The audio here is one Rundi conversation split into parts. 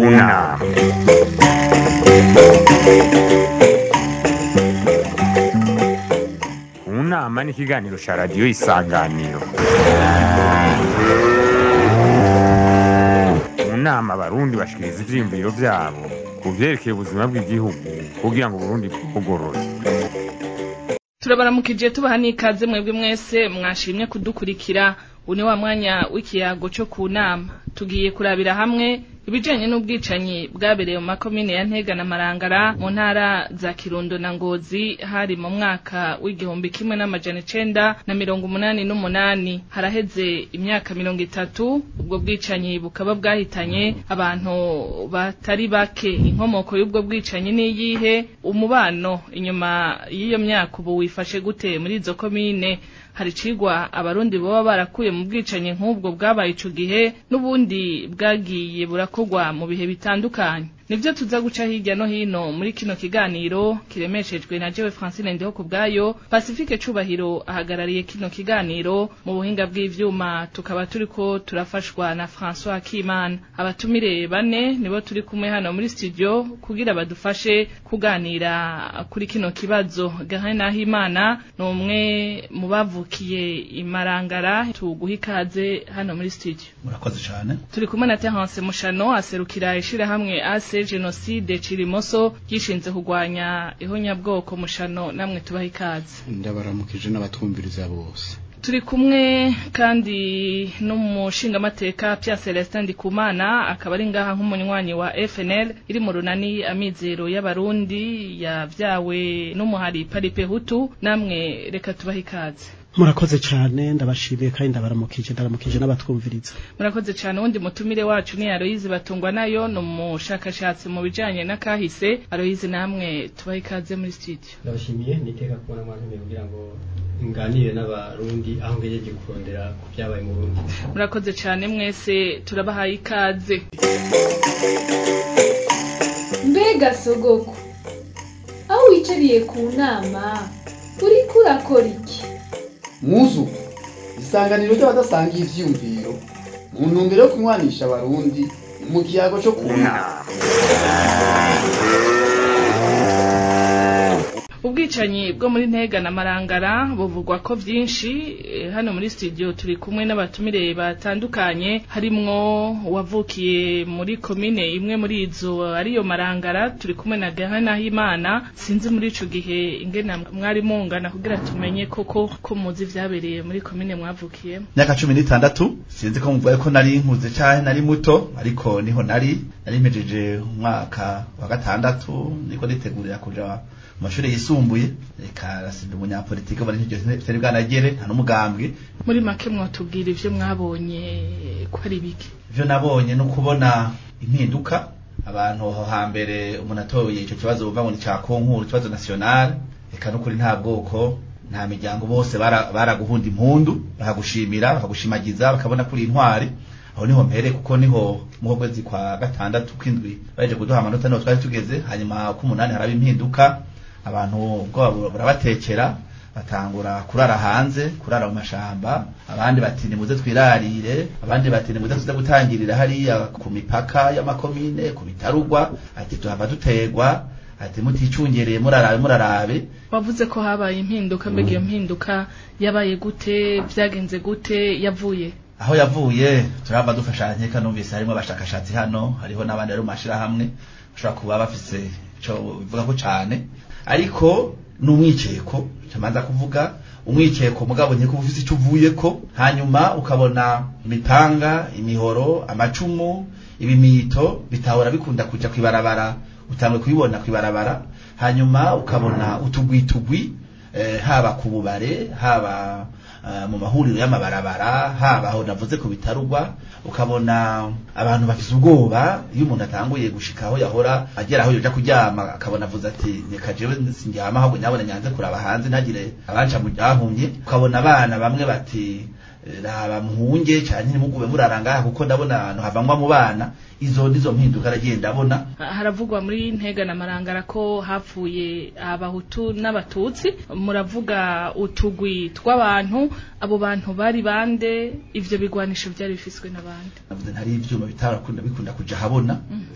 nama mu nama ni ikiganiro cya radiyo isanganiro mu nama abarundi bashikiriza ivyiyumviro vyabo ku vyerekeye ubuzima bw'igihugu kugira ngo uburundi bwugorore turabaramukije tubaha n'ikaze mwebwe mwese mwashimye kudukurikira uyu ni wa mwanya w'ikiyago cyo ku nama tugiye kurabira hamwe ibijanye n'ubwicanyi bwabereye mu makomine ya Ntega na Marangara mu ntara za Kirundo na Ngozi hari mu mwaka w'igihumbi kimwe n'amajana icenda na mirongo umunani n'umunani haraheze imyaka mirongo itatu ubwo bwicanyi bukaba bwahitanye abantu batari bake inkomoko y'ubwo bwicanyi n'iyihe umubano inyuma y'iyo myaka ubu wifashe gute muri izo komine hari cigwa abarundi baba barakuye mu bwicanyi nk'ubwo bwabaye ico gihe n'ubundi bwagiye burakorwa mu bihe bitandukanye nivyo tuza guca hirya no hino muri kino kiganiro kiremeshejwe na jewe Francine Ndiho kubwayo Pacifique Cubahiro ahagarariye kino kiganiro mu buhinga bw'ivyuma tukaba turiko turafashwa na François Kimana abatumire bane nibo turi kumwe hano muri studio kugira badufashe kuganira kuri kino kibazo Gahin Nahimana ni umwe mu bavukiye imarangara tuguha ikaze hano muri studio murakoze cyane turi kumwe na Terence Mushano aserukira ishirahamwe ase jenoside cirimoso gishinze kurwanya ihonyabwoko mushano namwe tubaha ikaze ndabaramukije n'abatwumviriza bose turi kumwe kandi n'umushingamateka Pierre Celestin Ndikumana akaba ari ngaha nk'umunywanyi wa FNL iri mu runani amizero y'abarundi yavyawe n'umuhari Paripe Hutu namwe reka tubaha ikaze murakoze cyane ndabashimiye kandi ndabaramukije ndaramukije n'abatwumviriza murakoze cyane uwundi mutumire wacu ni Aloyize batungwa nayo ni umushakashatsi mu bijanye na kahise Aloyize namwe tubaha ikaze muri studio ndabashimiye niteka kubona mwantumiye kugira ngo nganire n'abarundi aho ngejeje kurondera ku byabaye mu Burundi murakoze cyane mwese turabahaye ikaze mbega sogoko aho wicariye ku nama uriko urakora iki muzu isanganiro ry'abadasangiye ivyiyumviro mu ntumbero yo kunywanisha abarundi mu kiyago cyo ku nama ubwicanyi bwo muri ntega na marangara buvugwa ko byinshi eh, hano muri studio turi kumwe n'abatumire batandukanye harimwo wavukiye muri komine imwe muri izo ariyo marangara turi kumwe na Gahanahimana sinzi muri ico gihe ingena mwari mungana kugira tumenye koko ko muzi vyabereye muri komine mwavukiyemo myaka cumi n'itandatu sinzi ko muvuga ko nari nkuze cyane nari muto ariko niho nari nari mpejeje umwaka wa gatandatu niko nitegurira kuja mu mashuri yisumbuye reka rasimba umunyapolitike bari nk'iryo vyari bwanagere nta n'umugambwe muri make mwatubwira ivyo mwabonye ko ari bike ivyo nabonye no kubona impinduka abantu aho hambere umuntu atoye ico kibazo bumva ngo ni ca konkuru ikibazo national reka n'ukuri nta bwoko nta miryango bose bara- baraguhunda impundu bakagushimira bakagushimagiza bakabona kuri intwari aho niho mpere kuko niho mu kwezi kwa gatandatu kwindwi baje kuduha amanota niho twari tugeze hanyuma ku munani haraba impinduka abantu ubwoba bura- burabatekera batangura kurara hanze kurara mu mashamba abandi bati nimuze twirarire abandi bati nimuze tuze gutangirira hariya ku mipaka y'amakomine ku bitarugwa ati tuhava dutegwa ati muticungereye murarabe murarabe wavuze ko habaye impinduka mbega iyo mpinduka yabaye gute vyagenze gute yavuye aho yavuye turava dufashanya nkeka numvise harimo abashakashatsi hano hariho n'abandi bari mu mashirahamwe bashobora kuba bafise ico bivuga ko cane ariko ni umwikeko camanza kuvuga umwikeko mugabo nkeko uba ufise ico uvuyeko hanyuma ukabona imipanga imihoro amacumu ibimito bitahora bikunda kuja kwibarabara utangwe kubibona kwibarabara hanyuma ukabona utugwitugwi eh, haba ku bubare haba uh, mu mahuriro y'amabarabara haba aho navuze ku bitarugwa ukabona abantu bafise ubwoba iyo umuntu atanguye gushika aho yahora agera aho yoja kuryama akabona avuze ati reka jewe sindyama ahubwo nyabona nyanze kuraba hanze ntagire abanca mu ryahumye ukabona abana bamwe bati raba muhunge cyane ntimugube murarangaha kuko ndabona ahantu havangwa mu bana izo nizo mpinduka aragiye ndabona haravugwa muri ntega na marangara ko hapfuye abahutu n'abatutsi muravuga utugwi tw'abantu abo bantu bari bande ivyo bigwanisho vyari bifiswe n'abandi navuze ntari ivyuma bitarakunda bikunda kuja habona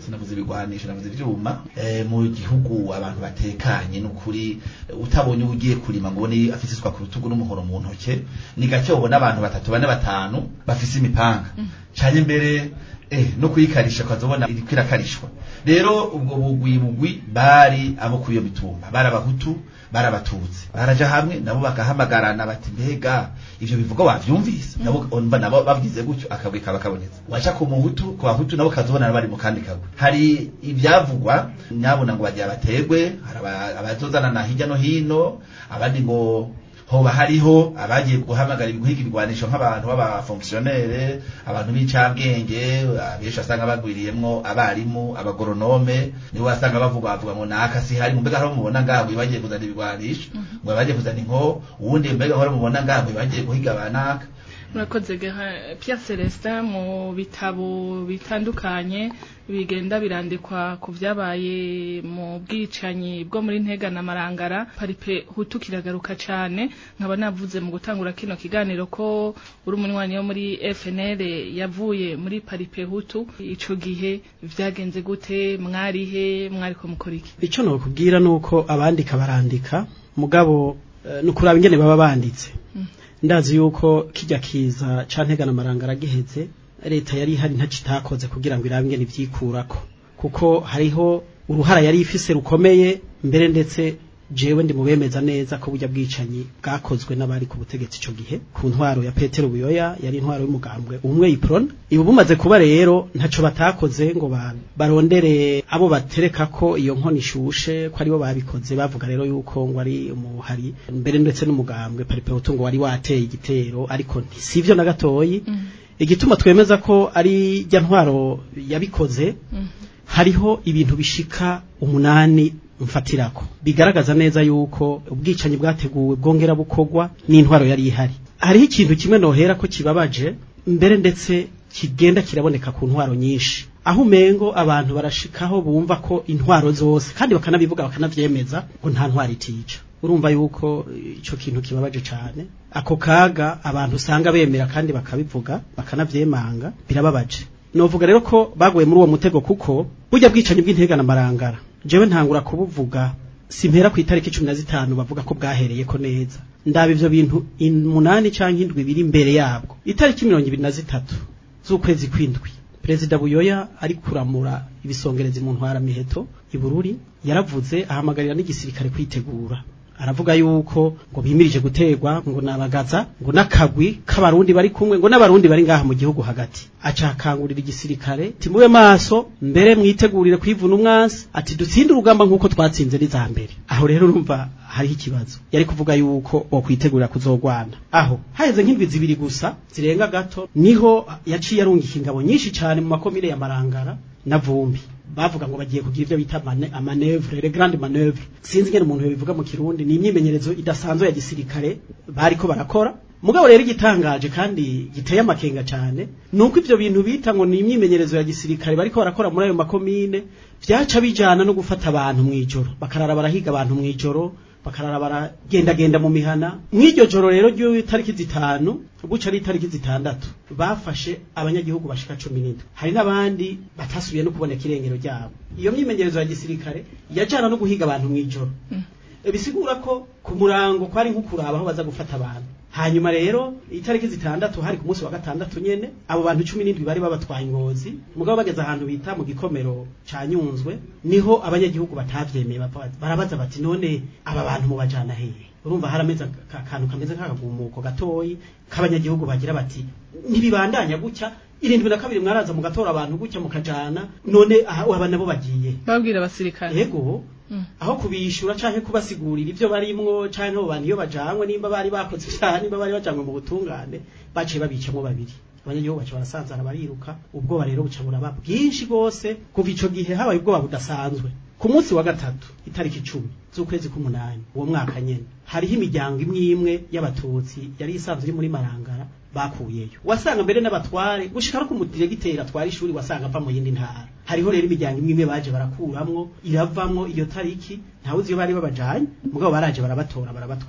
sinavuze ibigwanisho navuze ivyuma eh, mu gihugu abantu batekanye n'ukuri eh, utabonye ugiye kurima ngo ubone afise iswa ku rutugu n'umuhoro mu ntoke ni gake ubona abantu batatu bane batanu bafise imipanga canye mbere eh, no kuyikarisha ukazobona iriko irakarishwa rero ubwo bugwi bugwi bari abo kuri iyo mitumba bari abahutu bari abatutsi baraja hamwe nabo bagahamagarana bati mbega ivyo bivuga wavyumvise nabo umva nabo bavugize gutyo akabwi kaba kabonetse waca ku muhutu ku bahutu nabo kazobona bari mu kandi kagwe hari ivyavugwa nyabona ngo bagira bategwe hari aba- abazozana na hirya no hino abandi ngo hoba hariho abagiye guhamagara guhiga ibigwanisho nk'abantu b'abafonkisiyonere abantu b'incabwenge abenshi wasanga bagwiriyemwo abarimu abagoronome nibo wasanga bavuga bavuga ngo naka si hari mbega hari mubona ngaho bagiye kuzana ibigwanisho ngo bagiye kuzana inko uwundi mbega hari mubona ngaho bagiye guhiga abanaka murakoze Gerard. Pierre Celestin mu bitabo bitandukanye bigenda birandikwa ku vyabaye mu bwicanyi bwo muri Ntega na Marangara paripe hutu kiragaruka cane nkaba navuze mu gutangura kino kiganiro ko uri umunywanyi wo muri FNL yavuye muri paripe hutu ico gihe vyagenze gute mwarihe mwariko mukora iki icyo nokubwira nuko abandika barandika mugabo eh, ni ukuraba ingene baba banditse ndazi yuko kijya kiza ca ntegana amaranga giheze leta yari ihari ntaco itakoze kugira ngo irabe ingene ivyikurako kuko hariho uruhara yari ifise rukomeye mbere ndetse jewe ndi mubemeza neza ko burya bwicanyi bwakozwe n'abari ku butegetsi ico gihe ku ntwaro ya Petero Buyoya yari intwaro y'umugambwe umwe iprona ibu bumaze kuba rero ntaco batakoze ngo ba- barondere abo batereka ko iyo nkono ishushe ko aribo babikoze bavuga rero yuko ngo ari umuhari mbere ndetse n'umugambwe paripehutu ngo wari wateye igitero ariko sivyo na gatoyi igituma twemeza ko ari rya ntwaro yabikoze hariho ibintu bishika umunani mfatirako bigaragaza neza yuko ubwicanyi bwateguwe bwongera bukogwa n'intwaro yari ihari hariho ikintu kimwe nohera ko kibabaje mbere ndetse kigenda kiraboneka ku ntwaro nyinshi aho umengo abantu barashikaho bumva ko intwaro zose kandi bakanabivuga bakanavyemeza ngo nta ntwaro itica urumva yuko ico kintu kibabaje cane ako kaga abantu usanga bemera kandi bakabivuga bakanavyemanga birababaje novuga rero ko baguye muri uwo mutego kuko burya bwicanyi bw'intega na marangara jewe ntangura kubuvuga simpera ku itariki cumi na zitanu bavuga ko bwahereye ko neza ndaba ivyo bintu umunani canke indwi biri imbere yabwo itariki mirongo ibiri na zitatu z'ukwezi kw'indwi perezida buyoya ari kuramura ibisongerezi mu ntwara miheto ibururi yaravuze ahamagarira n'igisirikare kwitegura aravuga yuko ngo bimirije gutegwa ngo nabagaza ngo n'akagwi k'abarundi bari kumwe ngo n'abarundi bari ngaha mu gihugu hagati acakangurira igisirikare timube maso mbere mwitegurire kwivuna umwansi ati dutsinde urugamba nk'uko twatsinze n'iza mbere aho rero urumva hariho ikibazo yari kuvuga yuko bokwitegurira kuzogwana aho haheze nk'indwi zibiri gusa zirenga gato niho yaciye arungika ingabo nyinshi cyane mu makomine ya marangara na vumbi bavuga ngo bagiye kugira ibyo bita mane- amanevre le grande manevre sinzi ngene umuntu yobivuga mu kirundi ni imyimenyerezo idasanzwe ya gisirikare bariko barakora mugabo rero igitangaje kandi giteye amakenga cyane nuko ivyo bintu bita ngo ni imyimenyerezo ya gisirikare bariko barakora muri ayo makomine vyaca bijana no gufata abantu mw'ijoro bakarara barahiga abantu mw'ijoro bakarara baragendagenda mu mihana mw'iryo joro rero ry'itariki zitanu buca ari itariki zitandatu bafashe abanyagihugu bashika cumi n'indwi hari n'abandi batasubiye no kuboneka irengero ryabo iyo myimenyerezo ya gisirikare yajana no guhiga abantu mw'ijoro bisigura ko ku murango kwari nko kuraba aho baza gufata abantu hanyuma rero itariki zitandatu hari ku munsi wa gatandatu nyene abo bantu cumi n'indwi bari babatwaye ingozi mugabo bageze ahantu bita mu gikomero ca nyunzwe niho abanyagihugu batavyemeye bava- barabaza bati none aba bantu mubajana hehe urumva harameze aka- akantu kameze nk'akagumuko gatoyi k'abanyagihugu bagira bati ntibibandanya gutya irindwi na kabiri mwaraza mugatora abantu gutya mukajana none aha aba nabo bagiye babwira abasirikare yego aho kubishura canke kubasigurira ivyo barimwo canke abo bantu iyo bajanywe nimba bari bakoze ivyaha nimba bari bajanywe mu butungane baciye babicamwo babiri abanyagihugu baca barasanzara bariruka ubwoba rero buca buraba bwinshi bwose kuva ico gihe habaye ubwoba budasanzwe ku munsi wa gatatu itariki icumi z'ukwezi k'umunani uwo mwaka nyene hariho imiryango imwe imwe y'abatutsi yari isanzwe iri muri marangara bakuyeyo wasanga mbere n'abatware gushika no ku mudiregiteri atwara ishuri wasanga ava mu yindi ntara hariho rero imiryango imwe imwe baje barakuramwo iravamwo iyo tariki ntawe uzi iyo bari babajanye mugabo baraje barabatora barabatwara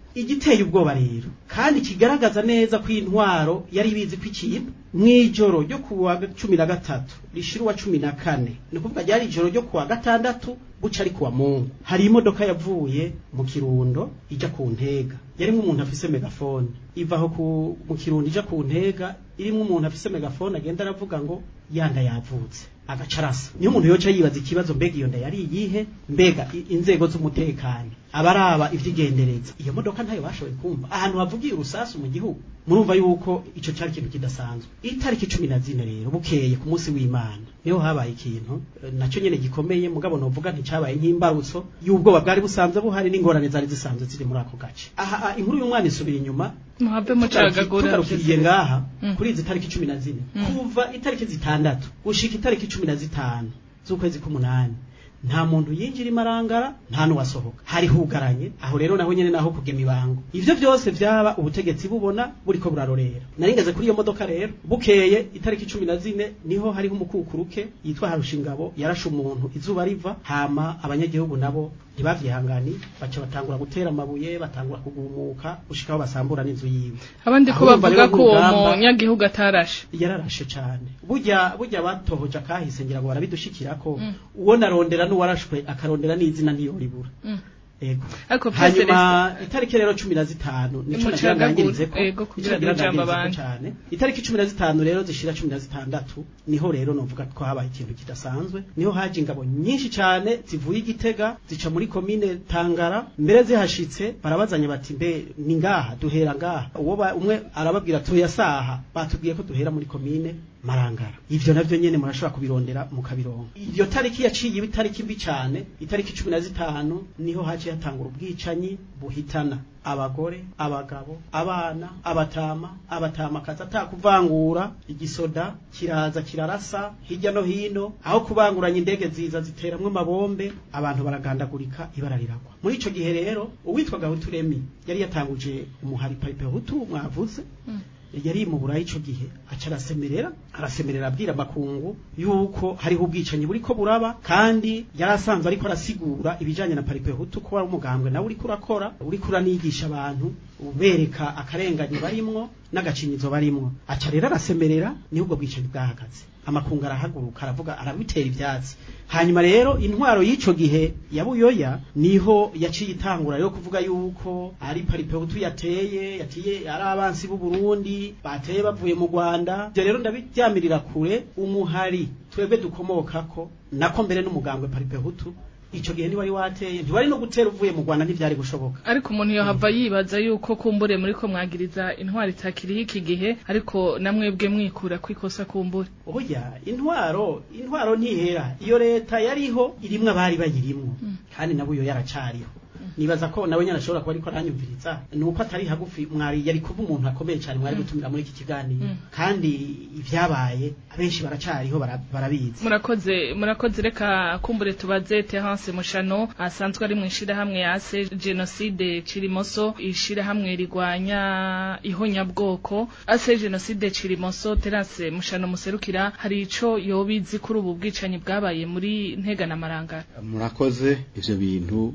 igiteye ubwoba rero kandi kigaragaza neza ko intwaro yari ibizi ko ikintu mw'ijoro ryo ku wa cumi na gatatu rishira uwa cumi na kane ni ukuvuga ryari ijoro ryo ku wa gatandatu buca ari kuwa mungu hari imodoka yavuye mu kirundo ija ku ntega yarimwo umuntu afise megafone ivaho ku mu kirundo ija ku ntega irimwo umuntu afise megafone agenda aravuga ngo yanda yavutse agaca arasa niyo umuntu yoca yibaza ikibazo mbega iyo nda yari iyihe mbega i- inzego z'umutekano abaraba ivyigendereza iyo modoka ntayo bashoboye kumva ahantu havugiye urusasu mu gihugu murumva yuko ico cari ikintu kidasanzwe itariki cumi na zine rero bukeye ku munsi w'imana niho habaye ikintu eh, naco nyene gikomeye mugabo novuga nticabaye nk'imbarutso y'ubwoba bwari busanzwe buhari n'ingorane zari zisanzwe ziri muri ako gace aha ah, inkuru y'umwana isubira inyuma muhave mucagagura tugarukiriye ngaha Mm. kuri izi tariki cumi na zine Mm. kuva itariki zitandatu gushika itariki cumi na zitanu z'ukwezi k'umunani nta muntu yinjira imarangara nta n'uwasohoka hari hugaranye aho rero naho nyene naho kugema ibango ivyo vyose vyaba ubutegetsi bubona buriko burarorera naringeze kuri iyo modoka rero bukeye itariki cumi na zine niho hariho umukukuruke yitwa harushingabo yarashe umuntu izuba riva hama abanyagihugu nabo ntibavyihangani baca batangura gutera amabuye batangura kugumuka gushika aho basambura n'inzu yiwe abandi ko Aho urumva bavuga rero ko uwo nk'urugamba- munyagihugu atarashe yararashe cane burya burya batohoje akahise ngira ngo barabidushikirako Mm. uwo narondera n'uwarashwe akarondera n'izina ntiyoribura Mm. ego ariko hanyuma itariki rero cumi na zitanu nico nagira Mucagagure, ndangirizeko ego, nico kugira nagira n'ijambo ndangirizeko abandi. cane itariki cumi na zitanu rero zishira cumi na zitandatu niho rero novuga ko habaye ikintu kidasanzwe niho haje ingabo nyinshi cane zivuye igitega zica muri komine tangara mbere zihashitse barabazanya bati mbe ni ngaha duhera ngaha uwo ba- umwe arababwira tuya saha batubwiye ko duhera muri komine marangara ivyo navyo nyene murashobora kubirondera mukabironka iyo tariki yaciye iba itariki mbi cane itariki cumi na zitanu niho haciye hatangura ubwicanyi buhitana abagore abagabo abana abatama abatamakazi atakuvangura igisoda kiraza kirarasa hirya no hino aho kubanguranya indege ziza ziteramwo amabombe abantu baragandagurika ibara riragwa muri ico gihe rero uwitwa gahutu remi yari yatanguje umuhari paripe hutu mwavuze yari mu burayi ico gihe aca arasemerera arasemerera abwira makungu yuko hariho ubwicanyi buriko buraba kandi yari asanzwe ariko arasigura ibijanye na paripe hutu ko ari umugambwe nawe uriko urakora uriko uranigisha abantu ubereka akarengane barimwo n'agacinyizo barimwo aca rero arasemerera niho ubwo bwicanyi bwahagaze amakungu arahaguruka aravuga arabitera ivyatsi hanyuma rero intwaro y'ico gihe ya buyoya niho yaciye itangura rero kuvuga yuko ari paripe hutu yateye yatiye ari abansi b'u Burundi bateye bavuye mu Rwanda ivyo rero ndabiryamirira kure umuhari twebwe dukomokako nako mbere n'umugambwe paripe hutu ico gihe ntiwari wateye ntiwari no gutera uvuye mu Rwanda ntivyari gushoboka ariko umuntu yohava yibaza yuko kumbure muri ko mwagiriza intwari itakiriho iki gihe ariko namwebwe mwikura kwikosa kumbure oya intwaro intwaro ntihera iyo leta yariho irimwo abari bayirimwo kandi nabuyo yaracariho nibaza ko nawe nyine ashobora kuba ariko aranyumviriza ni uko atari hagufi mwari yari kuba umuntu akomeye cyane mwari gutumira muri iki kiganiro Mm. kandi ibyabaye abenshi baracariho bara- barabizi murakoze murakoze reka kumbure tubaze Terence Mushano asanzwe ari mu ishirahamwe ya ase genocide Cirimoso ishirahamwe rigwanya ihonyabwoko ase genocide Cirimoso Terence Mushano muserukira hari ico yobizi kuri ubu bwicanyi bwabaye muri Ntega na Marangara murakoze ivyo bintu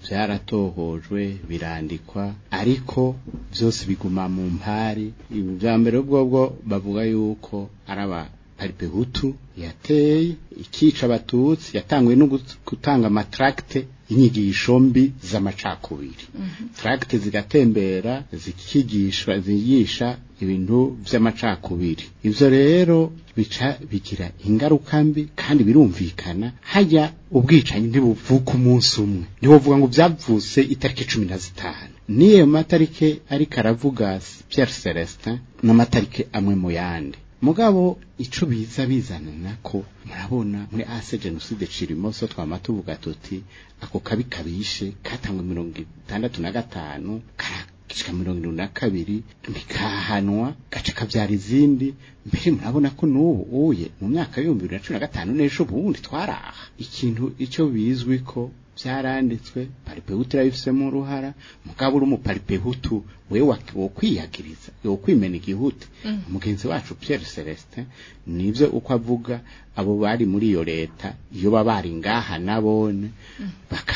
vyaratohojwe birandikwa ariko vyose biguma mu mpari ibya mbere bwobwo bavuga yuko araba paripe hutu yateye ikica abatutsi yatanguye no gut- gutanga amatracte inyigisho mbi z'amacakubiri tracte zigatembera zikigishwa zigisha ibintu vy'amacakubiri ivyo rero bica bigira ingaruka mbi kandi birumvikana hajya ubwicanyi ntibuvuka umunsi umwe ntiwovuga ngo byavutse itariki cumi na zitanu niyo matarike ariko aravuga Pierre Celestin n'amatarike amwe mu yandi mugabo ico biza bizanana ko murabona muri ase genocide cirimoso twama tuvuga tuti ako kabi kabishe katangwe mirongo itandatu na gatanu karashika mirongo irindwi na kabiri ntikahanwa gaca kavyara izindi mbere murabona ko n'ubu uye mu myaka y'ibihumbi bibiri na cumi na gatanu n'ejo bundi twaraha ikintu ico bizwi ko vyaranditswe paripehutu irabifisemo uruhara mugabo uri umuparipehutu wewe wokwiyagiriza wokwimena igihuti umugenzi wacu Pierre Celestin nivyo uko avuga abo bari muri iyo leta iyo baba bari ngaha nabone baka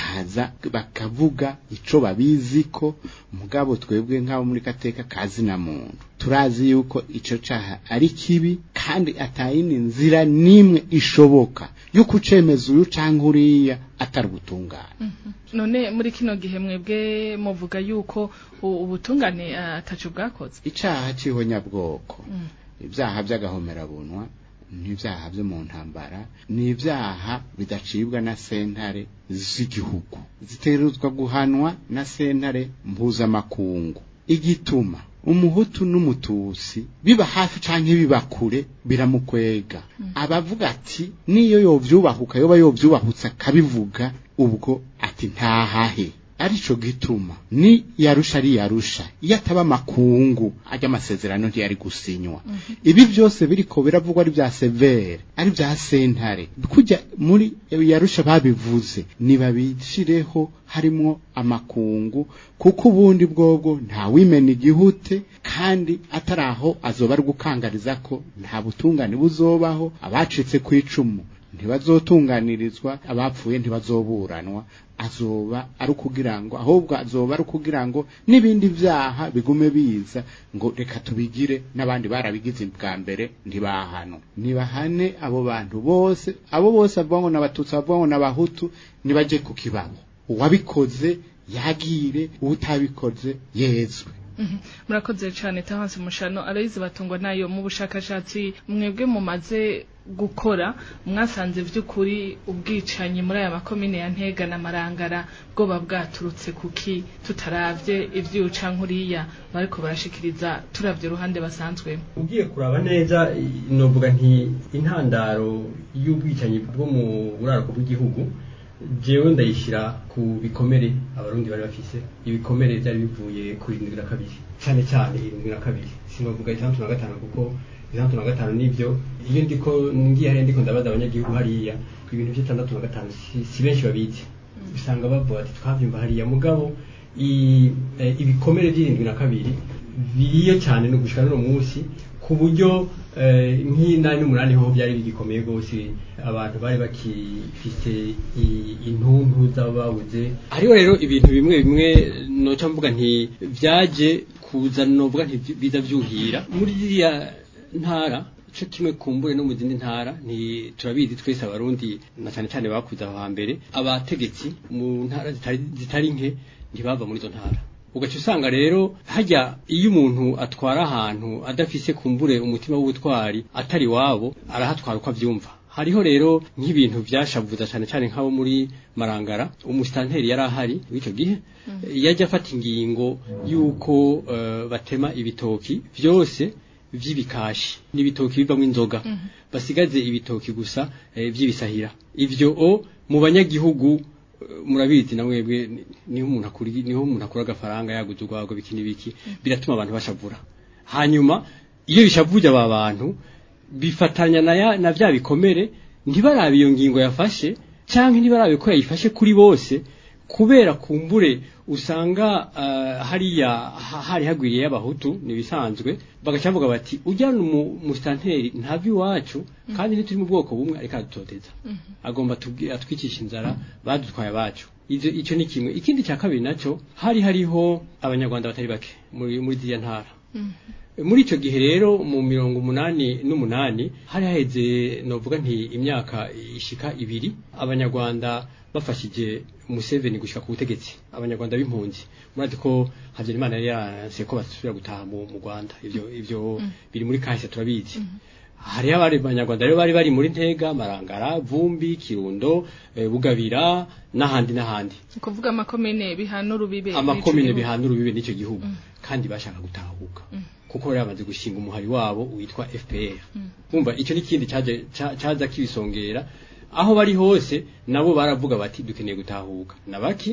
bakaza bakavuga ico babiziko mugabo twebwe nk'abo muri kateka kazi na muntu turazi yuko ico caha ari kibi kandi atayindi nzira nimwe ishoboka yo kucemeza uyu canke uriya atari ubutungane none muri kino gihe mwebwe muvuga yuko u- ubutungane ah, ataco bwakoze icaha c'ihonyabwoko ibyaha by'agahomerabunwa n'ibyaha byo mu ntambara ni ibyaha bidacibwa na sentare z'igihugu ziteruzwa guhanwa na sentare mpuzamakungu igituma umuhutu n'umutusi biba hafi canke biba kure biramukwega abavuga ati niyo yovyubahuka yoba yovyubahutse akabivuga ubwo ati ntahahe arico gituma ni yarusha ari yarusha iyo ataba makungu ajya amasezerano ntiyari gusinywa ibi byose biriko biravugwa ari bya severe ari bya sentare kujya muri yarusha babivuze nibabishireho harimwo amakungu kuko ubundi bwobwo nta wimena igihute kandi atari aho azoba ari gukangariza ko nta butungane buzobaho abacitse ku icumu ntibazotunganirizwa abapfuye ntibazoburanwa azoba ari ukugira ngo ahubwo azoba ari ukugira ngo n'ibindi byaha bigume biza ngo reka tubigire n'abandi barabigize bwa mbere ntibahano nibahane abo bantu bose abo bose bavuga ngo n'abatutsi bavuga ngo n'abahutu nibaje ku kibabo uwabikoze yagire uwutabikoze yezwe Mhm. murakoze cyane tahanse mushano arayizi batungwa nayo mu bushakashatsi mwebwe mumaze gukora mwasanze vy'ukuri ubwicanyi muri aya makomine ya Ntega na Marangara bwoba bwaturutse kuki tutaravye ivyuca nkuriya bariko barashikiriza turavye uruhande basanzwe ugiye kuraba neza i- novuga nti intandaro y'ubwicanyi bwo mu buraruko bw'igihugu jewe ndayishyira ku bikomere abarundi bari bafise ibikomere byari bivuye ku irindwi na kabiri cyane cyane irindwi na kabiri sinovuga itandatu na gatanu kuko itandatu na gatanu nibyo iyo ndiko ngiye hariya ndiko ndabaza abanyagihugu hariya ibintu by'itandatu na gatanu si, si benshi babizi usanga bavuga ati twavyumva hariya mugabo i- eh, ibikomere by'irindwi na kabiri biriyo cyane no gushika n'uno munsi ku buryo eh, nk'inani n'umunani ho byari bigikomeye rwose abantu bari bakifite i- intuntu z'ababuze hariho rero ibintu bimwe bimwe noca mvuga nti byaje kuza novuga nti biza byuhira muri ziriya ntara cyo kimwe kumbure no mu zindi ntara ni turabizi twese abarundi na cyane cyane bakuze aho hambere abategetsi mu ntara zitari, zitari nke ntibava muri izo ntara ugaca usanga rero hajya iyo umuntu atwara ahantu adafise kumbure umutima w'ubutwari atari wabo arahatwara uko avyumva hariho rero nk'ibintu byashavuza cyane cyane nk'abo muri marangara umusitanteri yari ahari w'icyo gihe yajya afata ingingo y'uko eh, batema ibitoki byose vy'ibikashi n'ibitoki bivamo inzoga basigaze ibitoki gusa eh, vy'ibisahira ivyo o mu banyagihugu eh, murabizi na mwebwe ni- niho umuntu akuri niho umuntu akura agafaranga yaguze urwago biki n'ibiki biratuma abantu bashavura hanyuma iyo bishavuje aba bantu bifatanya na, ya, na vya bikomere ntibarabe iyo ngingo yafashe canke ntibarabe ko yayifashe kuri bose kubera kumbure usanga uh, hariya ha- hari hagwiriye y'abahutu nibisanzwe bagaca bavuga bati ujyana umusitanteri ntava iwacu kandi ntituri mu bwoko bumwe ariko aradutoteza agomba atubwi- atwicisha inzara badutwaye abacu Ivyo- ico ni kimwe ikindi cya kabiri naco hari hariho abanyarwanda batari bake muri muri ziriya ntara muri icyo gihe rero mu mirongo umunani n'umunani hari haheze novuga nti imyaka ishika ibiri abanyarwanda bafashije Museveni gushika ku butegetsi abanyarwanda b'impunzi murazi ko Habyarimana yari yaranse ko basubira gutaha mu mu Rwanda ivyo ivyo biri muri kahise turabizi hariho abari abanyarwanda rero bari bari muri Ntega Marangara Vumbi Kirundo eh, Bugabira n'ahandi n'ahandi kuvuga amakomine bihana urubibe amakomine n'ico gihugu. bihana urubibe n'icyo gihugu kandi bashaka gutahuka kuko bari bamaze gushinga umuhari wabo witwa FPR umva icyo n'ikindi cyaje ca- caza kibisongera aho bari hose nabo baravuga bati dukeneye gutahuka nabaki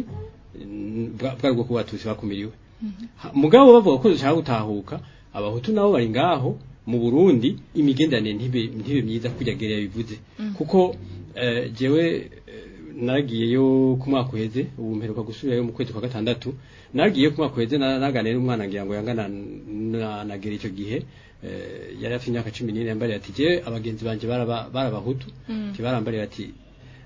bwari bwo kuba tuzi bakumiriwe Ha- mugabo bavuga ko dushaka gutahuka abahutu nabo bari ngaho mu Burundi imigenderanire ntibe ntibe myiza kujya gere yabivuze kuko eh, jewe eh, naragiyeyo ku mwaka uheze ubu mperuka gusubirayo mu kwezi kwa gatandatu naragiyeyo ku mwaka uheze na- naganira n'umwana ngira ngo yangana na nagera icyo gihe eh, yari afite imyaka cumi n'ine yambariye ati jewe abagenzi banje baraba- barabahutu Mm. ntibarambariye ati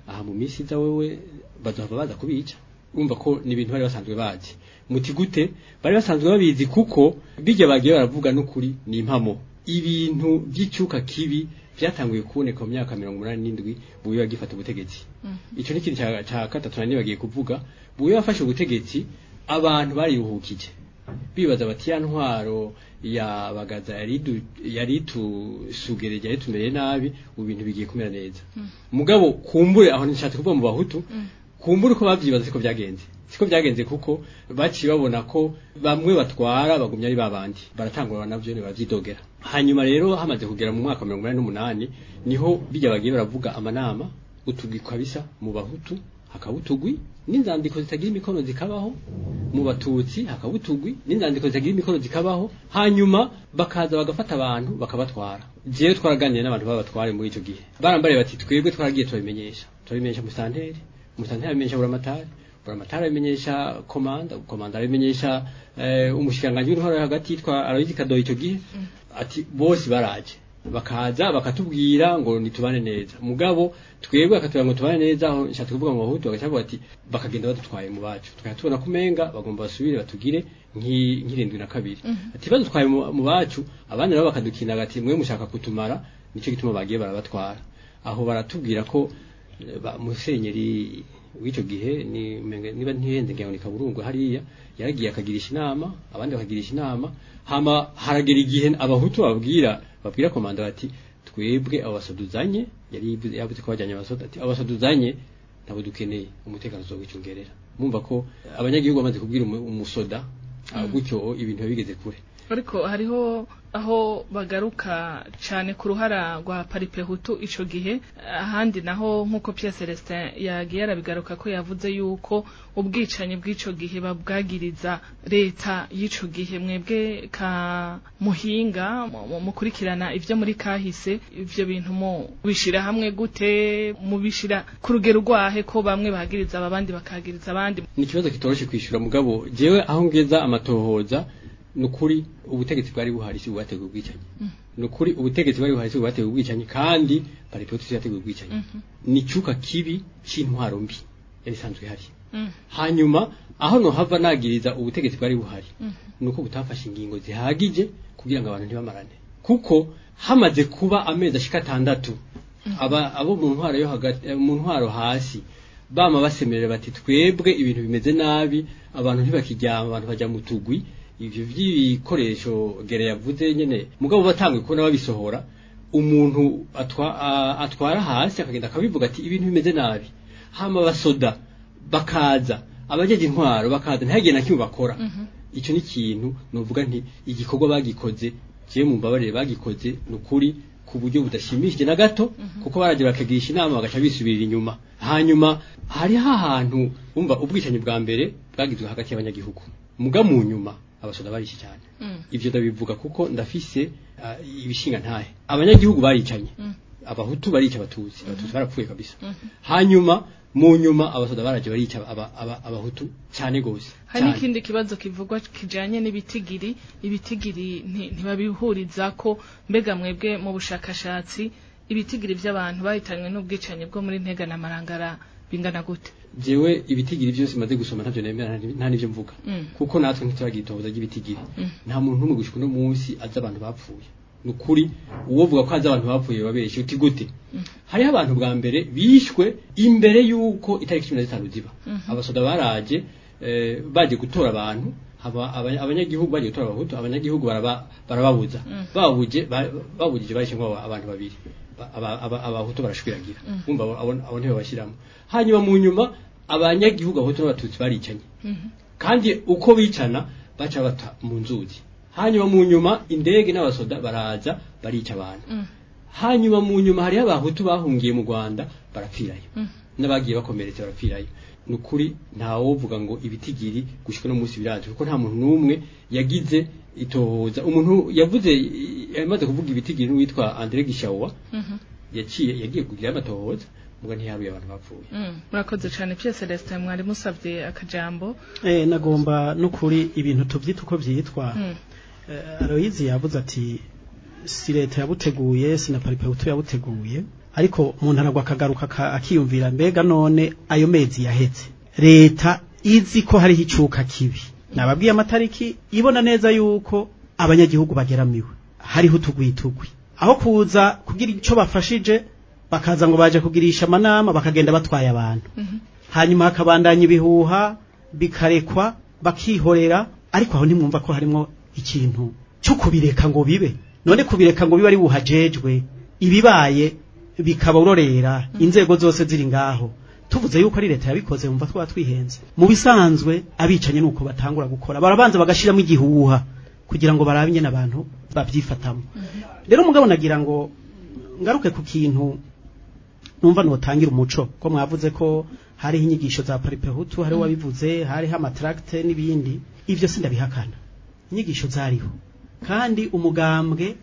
aha mu minsi iza wewe bazohava baza kubica urumva ko ni ibintu bari basanzwe bazi muti gute bari basanzwe babizi kuko bijya bagiye baravuga n'ukuri ni impamo ibintu by'icyuka kibi byatanguye kuboneka mu myaka mirongo umunani n'indwi buye bagifata ubutegetsi icyo ni ikintu cya- cya gatatu nari bagiye kuvuga buye bafashe ubutegetsi abantu bariruhukije bibaza bati ya ntwaro ya bagaza yari idu- yari itusugereje yari tumereye nabi ubu bintu bigiye kumera neza mugabo kumbure aho nishatse kuvuga mu bahutu kumbure uko babyibaza siko byagenze siko byagenze kuko baciye babona ko bamwe batwara bagumya ari babandi baratangura navyo ne bavyidogera hanyuma rero hamaze kugera mu mwaka wa mirongo inani n'umunani niho bijya bagiye baravuga amanama utugwi kabisa mu bahutu hakaba utugwi n'inzandiko zitagira imikono zikabaho mu batutsi hakaba utugwi n'inzandiko zitagira imikono zikabaho hanyuma bakaza bagafata abantu bakabatwara jewe twaraganiye n'abantu babatware muri icyo gihe barambariye bati twebwe twaragiye turabimenyesha turabimenyesha musanteri musanteri abimenyesha buramatari buramatari abimenyesha komanda komanda abimenyesha eh, umushikiranganji w'intwaro yo hagati yitwa Aloyizi Kadoyi icyo gihe ati bose baraje bakaza bakatubwira ngo nitubane neza mugabo twebwe akatubwira ngo tubane neza aho nshatse kuvuga mu bahutu bagaca bavuga ati bakagenda badutwaye mu bacu tukaba tubona ko umenga bagomba basubire batugire nk'i- nk'irindwi na kabiri ati badutwaye mu mu bacu abandi nabo bakadukina ati mwe mushaka kutumara nicyo gituma bagiye barabatwara aho baratubwira ko eh, ba- musenyeri w'icyo gihe ni umenga- niba ntihenze ngira ngo ni kaburungu hariya yaragiye akagirisha inama abandi bakagirisha inama hama haragera igihe abahutu babwira babwira komanda bati twebwe abo basoduzanye yari yivuze- yavuze ko bajyanye abasoda ati abo basoduzanye ntabwo dukeneye umutekano uzowicungerera mumva ko abanyagihugu bamaze kubwira umu- umusoda ah, gutyo ibintu biba bigeze kure ariko hariho aho bagaruka cyane ku ruhara rwa paripehutu ico gihe ahandi naho nk'uko Pierre Celestin yagiye arabigaruka ko yavuze yuko ubwicanyi bw'ico gihe babwagiriza leta y'ico gihe mwebwe ka muhinga mu- mu- mukurikirana ivyo muri kahise ivyo bintu mu bishira hamwe gute mubishira ku rugero rwahe ko bamwe bagiriza abandi bakagiriza abandi ni ikibazo kitoroshe kwishyura mugabo jewe aho ngeza amatohoza ni ukuri ubutegetsi bwari buhari si bwateguye ubwicanyi ni ukuri ubutegetsi bwari buhari si bwateguye ubwicanyi kandi paripoti si yateguye ubwicanyi ni icyuka kibi cy'intwaro mbi yari isanzwe ihari hanyuma aho nohava nagiriza ubutegetsi bwari buhari ni uko butafashe ingingo zihagije kugira ngo abantu ntibamarane kuko hamaze kuba amezi ashika atandatu aba abo mu ntwaro yo hagati eh, mu ntwaro hasi bama basemerera bati twebwe ibintu bimeze nabi abantu ntibakiryama abantu bajya mu tugwi ivyo vy'ibikoresho gere yavuze nyene mugabo batangwe kubona babisohora umuntu atwa, a- atwara hasi akagenda akabivuga ati ibintu bimeze nabi hama basoda bakaza abajeje intwaro bakaza ntihagire na kimwe bakora icyo ni ikintu novuga nti igikorwa bagikoze jewe mu mbabarire bagikoze ni ukuri ku buryo budashimishije na gato kuko baraje bakagirisha inama bagaca bisubirira inyuma hanyuma hari hahantu umva ubwicanyi bwa mbere bwagizwe hagati y'abanyagihugu muga mu nyuma abasoda barishe cyane ivyo ndabivuga kuko ndafise uh, ibishinga ntahe abanyagihugu baricanye abahutu barica abatutsi abatutsi barapfuye kabisa hanyuma mu nyuma abasoda baraje barica aba- aba- abahutu cyane gose hari cyane. n'ikindi kibazo kivugwa kijanye n'ibitigiri ibitigiri nti- ntibabihuriza ko mbega mwebwe mu bushakashatsi ibitigiri by'abantu bahitanywe n'ubwicanyi bwo muri ntega na marangara bingana gute jewe ibitigiri byose maze gusoma ntavyo nemera nta- nta n'ivyo mvuga Mm. kuko natwe ntituragira itohoza ry'ibitigiri Mm. nta muntu n'umwe gushika uno munsi azi abantu bapfuye ni ukuri uwovuga ko azi abantu bapfuye babeshye uti gute hariho abantu bwa mbere bishwe imbere y'uko itariki cumi na zitanu ziba abasoda baraje eh, baje gutora abantu haba- aba- abanyagihugu baje gutora abahutu abanyagihugu baraba- barababuza babuje ba- babujije bahishe ngo abantu babiri Ba- aba- aba- abahutu barashwiragira umva abo- abo abo ntibo bashyiramo hanyuma mu nyuma abanyagihugu abahutu n'abatutsi baricanye kandi uko bicana baca bata mu nzuzi hanyuma mu nyuma indege n'abasoda baraza barica abantu hanyuma mu nyuma hariho abahutu bahungiye mu rwanda barapfirayo n'abagiye bakomeretse barapfirayo ni ukuri ntawovuga ngo ibitigiri gushika no munsi biraje kuko nta muntu n'umwe yagize itohoza umuntu yavuze yamaze kuvuga ibitigiri n'uwitwa Andre Gishawa yaciye yagiye kugira amatohoza muga ntiyaruye abantu bapfuye Mm, murakoze cyane Pierre Celestin mwari musabye akajambo Eh, nagomba n'ukuri ibintu tuvyita uko vyitwa Mm. Eh, Aloyizi yavuze ati si leta yabuteguye si na paripehutu yabuteguye ariko umuntu aragwa akagaruka aka- akiyumvira mbega none ayo mezi yaheze leta izi ko hariho icuka kibi nababwiye amatariki ibona neza yuko abanyagihugu bageramiwe hariho utugwitugwi aho kuza kugira icyo bafashije bakaza ngo baje kugirisha amanama bakagenda batwaye abantu hanyuma hakabandanya ibihuha bikarekwa bakihorera ariko aho ntimwumva ko harimo ikintu cyo kubireka ngo bibe none kubireka ngo bibe ari buhajejwe ibibaye bikaba urorera inzego zose ziri ngaho tuvuze yuko ari leta yabikoze mumva twaba twihenze mu bisanzwe abicanye nuko batangura gukora barabanza bagashiramo igihuha kugira ngo barabe nyene abantu babyifatamo rero mugabo nagira ngo ngaruke ku kintu numva notangira umuco ko mwavuze ko hariho inyigisho za paripehutu hariho wabivuze hariho amatracte n'ibindi ivyo sindabihakana inyigisho zariho kandi umugambwe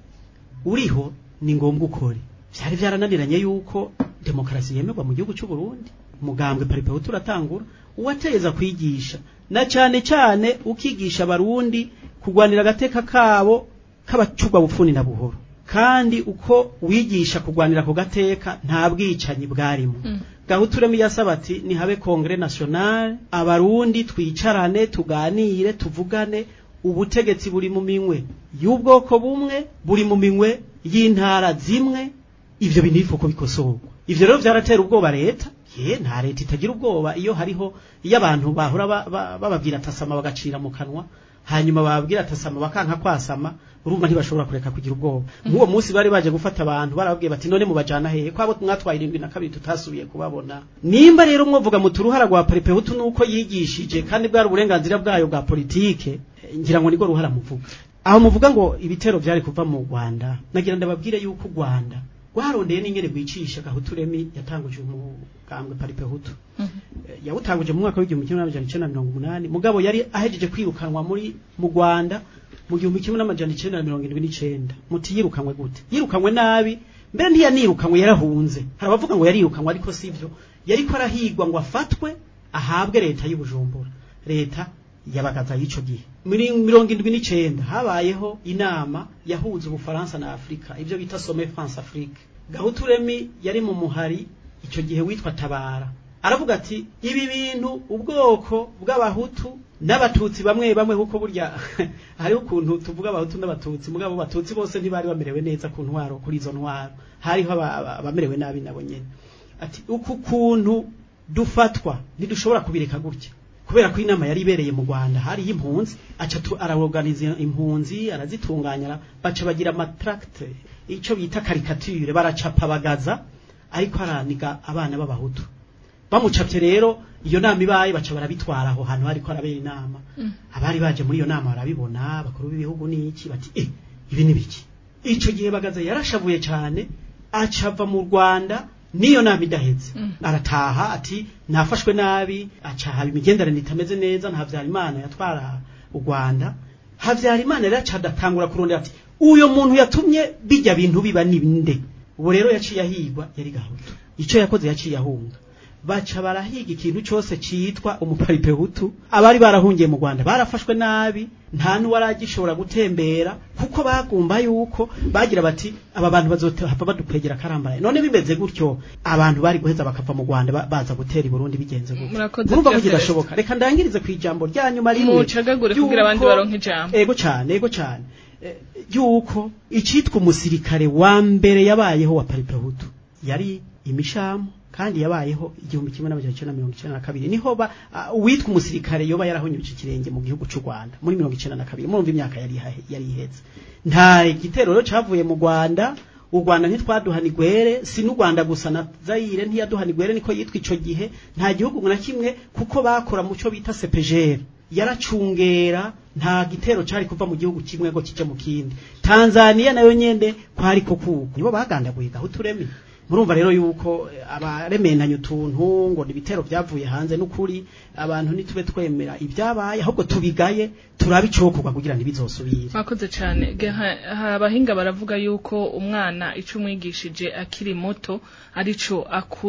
uriho ni ngombwa ukore vyari vyarananiranye yuko demokarasi yemerwa mu gihugu cy'u Burundi umugambwe paripehutu uratangura uwateza kwigisha na cyane cyane ukigisha abarundi kugwanira agateka kabo k'abacurwa bufuni na buhoro kandi uko wigisha kugwanira ku gateka nta bwicanyi bwarimo gahuturemo yasaba ati nihabe kongere national abarundi twicarane tuganire tuvugane ubutegetsi buri mu minwe y'ubwoko bumwe buri mu minwe y'intara zimwe ivyo bintu bifuko bikosorwa ivyo rero vyaratera ubwoba leta ye nta leta itagira ubwoba iyo hariho iyo abantu bahora ba- ba- bababwira atasama bagacira mu kanwa hanyuma bababwira atasama bakanka kwasama urumva ntibashobora kureka kugira ubwoba nk'uwo munsi bari baje gufata abantu barababwiye bati none mubajana hehe kwabo mwatwaye irindwi na kabiri tutasubiye kubabona nimba rero mwovuga muti uruhara rwa paripehutu nuko yigishije kandi bwari uburenganzira bwayo bwa politike eh, ngira ngo niko ruhara muvuga aho muvuga ngo ibitero vyari kuva mu Rwanda nagira ndababwire yuko u Rwanda rwarondeye n'ingene rwicisha gahuturemi yatanguje umugambwe paripehutu Eh, yawutanguje mu mwaka w'igihumbi kimwe n'amajana icenda na mirongo umunani mugabo yari ahejeje kwirukanwa muri mu Rwanda mu gihumbi kimwe n'amajana icenda na mirongo indwi n'icenda muti yirukanwe gute yirukanwe nabi mbere ntiyanirukanwe yarahunze hari abavuga ngo yarirukanwe ariko sivyo yariko arahigwa ngo afatwe ahabwe leta y'ubujumbura leta yabagaza y'ico gihe muri mirongo indwi n'icenda habayeho inama yahuza ubufaransa na afurika ivyo bita some france afrique gahuturemi yari mu muhari ico gihe witwa tabara aravuga ati ibi bintu ubwoko bw'abahutu n'abatutsi bamwe bamwe kuko burya hariho ukuntu tuvuga abahutu n'abatutsi mugabo abatutsi bose ntibari bamerewe neza ku ntwaro kuri izo ntwaro hariho aba- aba- abamerewe nabi nabo nyene ati uku kuntu dufatwa ntidushobora kubireka gutya kubera ko inama yari ibereye mu Rwanda hari impunzi aca tu- araorganiza impunzi arazitunganya ara- baca bagira matracte ico bita caricature baracapa bagaza ariko araniga abana b'abahutu bamucapye rero iyo nama ibaye baca barabitwara aho hantu hariko arabera inama abari baje muri iyo nama barabibona bakuru b'ibihugu n'iki bati eh ibi ni biki ico gihe bagaza yarashavuye cyane acava mu Rwanda niyo nama idaheze arataha ati nafashwe nabi aca haba imigenderanire itameze neza nta Habyarimana yatwara u Rwanda Habyarimana rero aca adatangura kurondera ati uyo muntu yatumye bijya bintu biba ninde ubu rero yaciye ahigwa yari gahutu ico yakoze yaciye ahunga baca barahiga ikintu cyose citwa umuparipehutu abari barahungiye mu Rwanda barafashwe nabi nta n'uwaragishobora gutembera kuko bagumba yuko bagira bati aba bantu bazohava badukwegera karambaraye none bimeze gutyo abantu bari guheza bakava mu Rwanda ba- baza gutera i Burundi bigenze gutyo Murakoze murumva ko Pierre kidashoboka reka ndangirize ku ijambo rya nyuma rimwe mucagagure kugira abandi yuko- baronke ijambo ego cyane ego cyane Eh, yuko icitwa umusirikare wa mbere yabayeho wa paripehutu yari imishamu kandi yabayeho igihumbi kimwe n'amajana icenda na mirongo icenda na kabiri niho ba ah, uwitwa umusirikare yoba yarahonyuje ikirenge mu gihugu cy'u Rwanda muri mirongo icenda na kabiri murumva imyaka yari ihahe- yari iheze nta gitero rero cavuye mu Rwanda u Rwanda ntitwaduhana igwere si n'u Rwanda gusa na Zaire ntiyaduhana igwere niko yitwa ico gihe nta gihugu na kimwe kuko bakora mu cyo bita CPGR yaracungera nta gitero cari kuva mu gihugu kimwe ngo kije mu kindi Tanzania nayo nyende kwari ko kuko nibo bagandaguye gahuturemi murumva rero yuko eh, abaremenanya utuntu ngo ni ibitero byavuye hanze n'ukuri abantu nitube twemera ibyabaye ahubwo tubigaye turabe icokorwa kugira ntibizosubire mwakoze cyane Ge- ha- ha- abahinga baravuga yuko umwana ico umwigishije akiri muto arico akura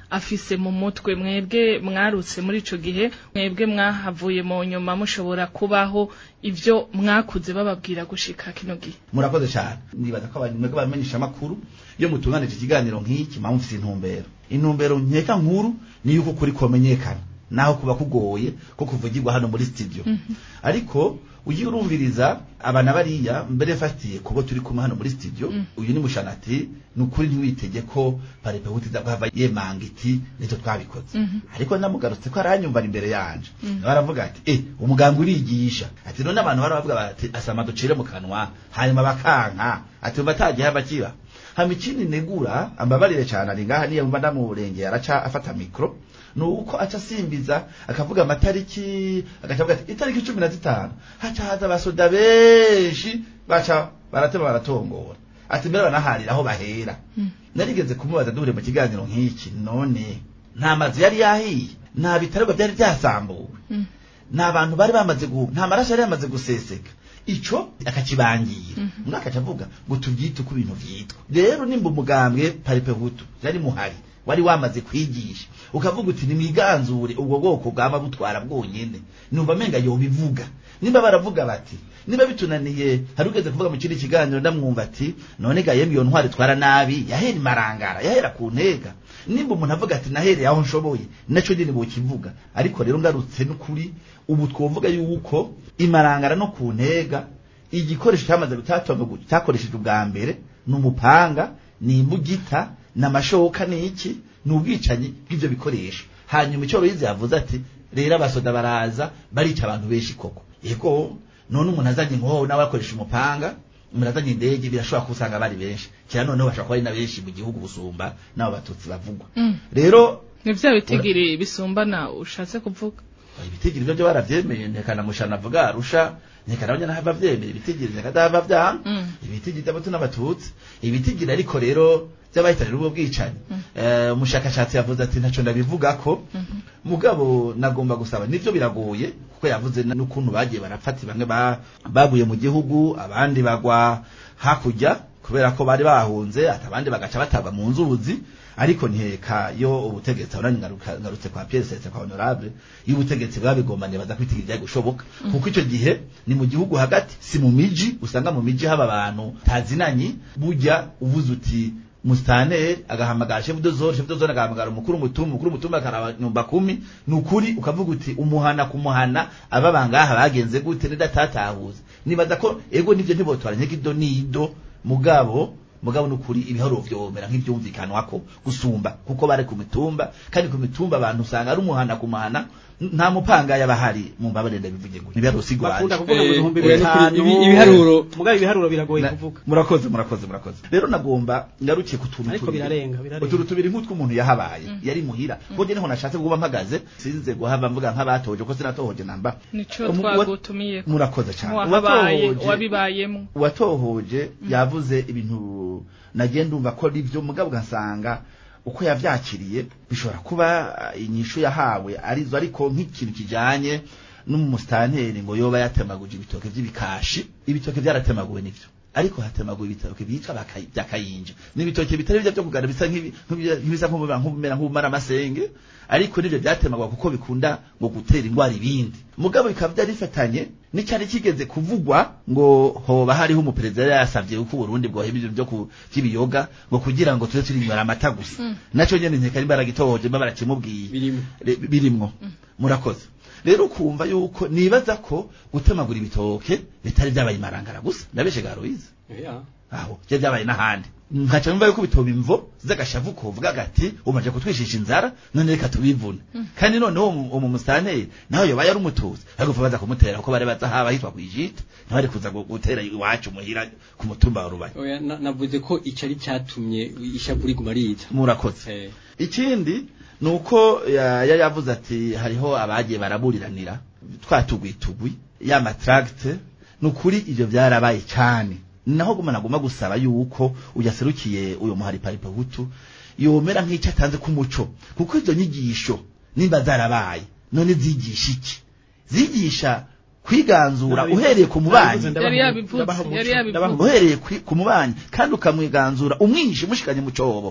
afise mu mutwe mwebwe mwarutse muri ico gihe mwebwe mwahavuye mu nyuma mushobora kubaho ivyo mwakuze bababwira gushika kino gihe murakoze cyane nibaza ko abantu mwebwe bamenyesha amakuru iyo mutunganije ikiganiro nk'iki mpamvu mufite intumbero intumbero nkeka nkuru ni yuko kuri komenyekana naho kuba kugoye ko kuvugirwa hano muri studio ariko ugiye urumviriza abana bariya mbere fatiye kubo turi kumwe hano muri studio uyu ni mushanati ni ukuri ntiwitege ko parepe hutiza kuhava yemanga iti nitwe twabikoze ariko namugarutse ko aranyumva ari imbere yanje nawe aravuga ati eh umuganga urigisha ati none abantu baravuga bati asama ducire mu kanwa hanyuma bakanka ati umva atagiye bakiba hama ikindi negura ambabarire cyane ari ngaha niyo mba ndamurengeye araca afata mikro nuko aca asimbiza akavuga amatariki agacavuga ati itariki cumi na zitanu haca haza abasoda benshi baca baratema baratongora ati mbere banaharira aho bahera narigeze kumubaza duhure mu kiganiro nk'iki none nta mazu yari yahiye nta bitarwa byari byasambuwe nta bantu bari bamaze gu nta maraso yari yamaze guseseka ico akakibangira umwaka acavuga ngo tubyite uko ibintu vyitwa rero nimba umugambwe paripe hutu yari muhari wari wamaze kwigisha ukavuga uti nimwiganzure ubwo bwoko bwaba butwara bwonyene numva menga yobivuga nimba baravuga bati niba bitunaniye hari ugeze kuvuga mu kindi kiganiro ndamwumva ati none ga yemwe iyo ntwari twara nabi yahera imarangara yahera ku ntega nimba umuntu avuga ati nahereye aho nshoboye naco nyene bokivuga ariko rero ngarutse n'ukuri ubu twovuga yuko imarangara no ku ntega igikoresho cyamaze gutatonga cyakoresheje ubwa mbere ni umupanga ni imbugita n'amashoka n'iki ni ubwicanyi bw'ivyo bikoresho hanyuma icyo Loyize yavuze ati rero abasoda baraza barica abantu benshi koko yego none umuntu azanye inkoho nawe akoresha umupanga umuntu azanye indege birashobora kusanga bari benshi kera noneho bashobora kuba ari na benshi mu gihugu gusumba n'abo batutsi bavugwa rero ni vya bitigiri bisumbana ushatse kuvuga ibitigiri byo byo baravyemeye ntekana mushana avuga arusha ntekana abanya nahava vyemera ibitigiri nekadahava vyanga ibitigiri by'abato n'abatutsi ibitigiri ariko rero by'abahitanira ubwo bwicanyi umushakashatsi yavuze ati ntaco ndabivuga ko mugabo nagomba gusaba nivyo biragoye kuko yavuze n'ukuntu bagiye barafata bamwe baguye mu gihugu abandi bagwa hakurya kubera ko bari bahunze ati abandi bagaca batagwa mu nzuzi ariko nteka yo ubutegetsi abonanye ngarutse kwa Pierre Setse kwa honorable iyo ubutegetsi bwabigombanye baza kwitigira ibyago gushoboka kuko ico gihe ni mu gihugu hagati si mu miji usanga mu miji haba abantu tazinanye burya uvuze uti mustaneri agahamagara chef de zone chef de zone agahamagara umukuru mutumba umukuru mutumba akaraba nyumba kumi nukuri ukavuga uti umuhana kumuhana aba bangaha bagenze gute nidatatahuza nibaza ko ego nivyo ntibotwara nyekido nido mugabo mugabo nukuri ibiharuro vyomera nk'ivyumvikanwa ko gusumba kuko bari ku mitumba kandi ku mitumba abantu usanga ari umuhana kumuhana nta mupanga yabahari mu mbabare ndabivuge ngo nibiharuro sigwanje bakunda kuvuga mu bihumbi Eh, bitanu ibi- ibiharuro- mugabo ibiharuro biragoye Na- kuvuga murakoze murakoze murakoze rero nagomba ngarukiye ku tuntu ariko tubiri. birarenga birarenga utuntu tubiri nk'utw'umuntu yahabaye yari muhira kuko njye niho nashatse kuba mpagaze sinze guhava mvuga nk'abatoje ko sinatohoje namba nico Umu- twagutumiye murakoze cyane wahabaye Uwatohoje- wabibayemo uwatohoje yavuze ibintu nagiye ndumva ko ari byo mugabo ugasanga uko yavyakiriye bishobora kuba uh, inyishu yahawe arizo ariko nk'ikintu kijanye n'umusitanteri ngo yoba yatemaguje ibitoke vy'ibikashi ibitoke vyaratemaguwe nivyo ariko hatemaguwe ibitoke byitwa baka- bya kayinja n'ibitoke bitari byo byo kugana bisa nk'ibi- nk'ibi- nk'ibisa nk'ubumera nk'ubumera nk'ubumara amasenge ariko nivyo byatemagwa kuko bikunda ngo gutera indwara ibindi mugabo bikaba byari bifatanye n'icyari kigeze kuvugwa ngo hoba hariho umuperezida yari yasavye uko Burundi bwoheba ibintu byo ku- vy'ibiyoga ngo kugira ngo tuze turinywera amata gusa naco nyene nteka nimba baragitohoje mba barakimubwiye birimo Re- birimwo murakoze rero ukumva yuko nibaza ko gutemagura ibitoke bitari byabaye imarangara gusa ndabeshe garoyize Yeah. aho byo byabaye n'ahandi nkaca numva yuko bitoba imvo z'agashavu kovuga gati umaje kutwishisha inzara none reka tubivune kandi noneho umu- umu musitanteri nawe yoba yari umutuzi ariko baza kumutera kuko bari baza haba hitwa kwijita ntibari kuza gu- gutera iwacu muhira ku mutumba wa rubaye Oya, na- navuze ko ico ari cyatumye ishavu riguma riza murakoze Eh, ikindi ni uko ya- yari yavuze ati hariho abagiye baraburiranira twatugwitugwi ya matracte ni ukuri ibyo byarabaye cyane naho guma nagomba gusaba yuko uyaserukiye uyo muhari paripe hutu yomera nk'icyo atanze k'umuco kuko izo nyigisho nimba zarabaye none zigisha iki zigisha kwiganzura Nabivuze- uhereye ku mubanyi nabivuze ndabaha- Yari yabivuze, ndabaha umuco, yari yabivuze. ndabaha umuco. uhereye kwi- ku mubanyi kandi ukamwiganzura umwishe umushikanye mu cobo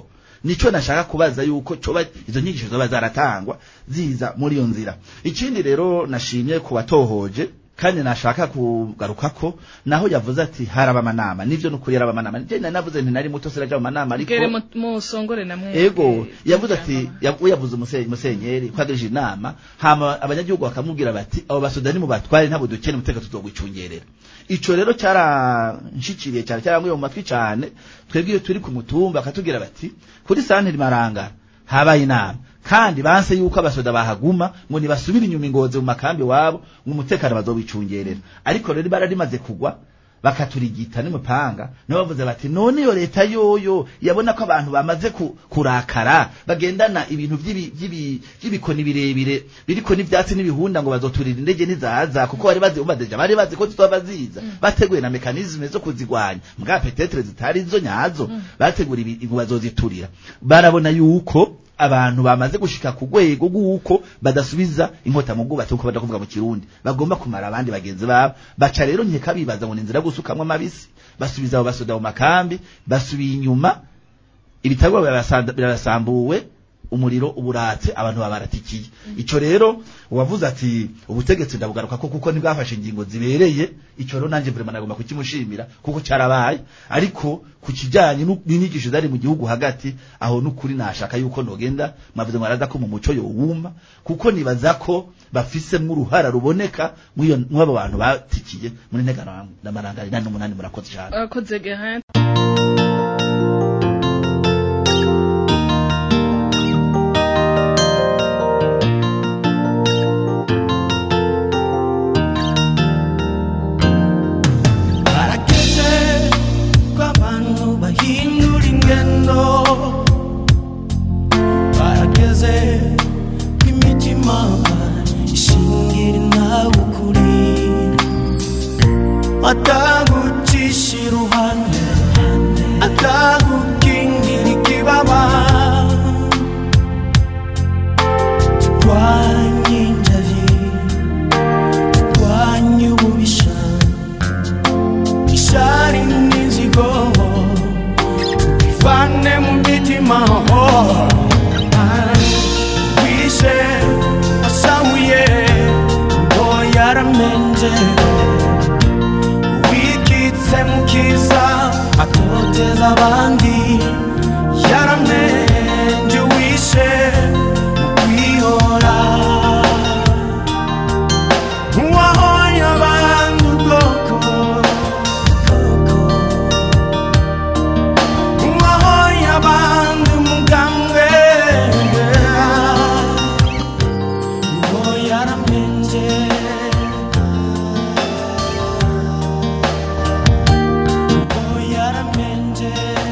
nico nashaka kubaza yuko coba izo nyigisho zoba zaratangwa ziza muri iyo nzira ikindi rero nashimye ku batohoje kandi nashaka kugaruka ko naho yavuze ati haraba amanama nivyo nukuri yaraba amanama je nari navuze nti nari muto siraja mu manama ariko gere mu- musongore namwe ego yavuze ati yavu- yavuze umusenyi musenyeri ko agirije inama hama abanyagihugu bakamubwira bati abo basudani mu batware ntabwo dukene umutekano tuzogwicungerera ico rero cyaranshikiriye cyane cyarangwiye mu matwi cyane twebwe iyo turi ku mutumba akatubwira bati kuri santeri marangara habaye inama kandi banse yuko abasoda bahaguma ngo nibasubire inyuma ingozi mu makambi wabo ngo umutekano bazobicungerera ariko rero ibara rimaze kugwa bakaturigita n'umupanga nabo bavuze bati none iyo leta yoyo yabona ko abantu bamaze ku, kurakara bagendana ibintu by'ibi- by'ibi- by'ibikoni birebire biriko n'ivyatsi n'ibihunda ngo bazoturira indege nizaza kuko bari bazi umadeja bari bazi ko tuzoba baziza bateguye na mekanisme zo kuzigwanya mbwa petetre zitari zo nyazo bategura ibi- ngo bazoziturira barabona yuko abantu bamaze gushika ku rwego rw'uko badasubiza inkota mu bwubatsi kuko baja kuvuga mu kirundi bagomba kumara abandi bagenzi babo baca rero nkeka bibaza ngo ni inzira yo gusukamwo amabisi basubiza abo basoda mu makambi basubiye inyuma ibitabo birabasanda- birabasambuwe umuriro uburatse abantu babaratikiye ico rero uwavuze ati ubutegetsi ndabugaruka ko kuko ntibwafashe ingingo zibereye ico rero nanje vraiment nagomba kukimushimira kuko cyarabaye ariko ku kijanye nu- n'inyigisho zari mu gihugu hagati aho n'ukuri nashaka yuko nogenda mwavuze mwaraza ko mu muco yowuma kuko nibaza ko bafisemwo uruhara ruboneka mw'iyo mw'abo bantu batikiye muri ntegano n'amarangari nane n'umunani murakoze cyane abakoze gehan barageze ko abantu bahindura ingendo barageze ko imitima ishingira nawe ukuri atagucisha iruhande atagukingira ikibaba turwanye injari turwanye ububisha ishari n'inzigo bivane mu mitima wishe wasahuye ngo yaramenje wikitse mu kiza atoteza abandi yaramenje wishe mu kwihora uwahoye abandi ubwoko uwahoye abandi umugambwe ngo yaramenje ngo yaramenje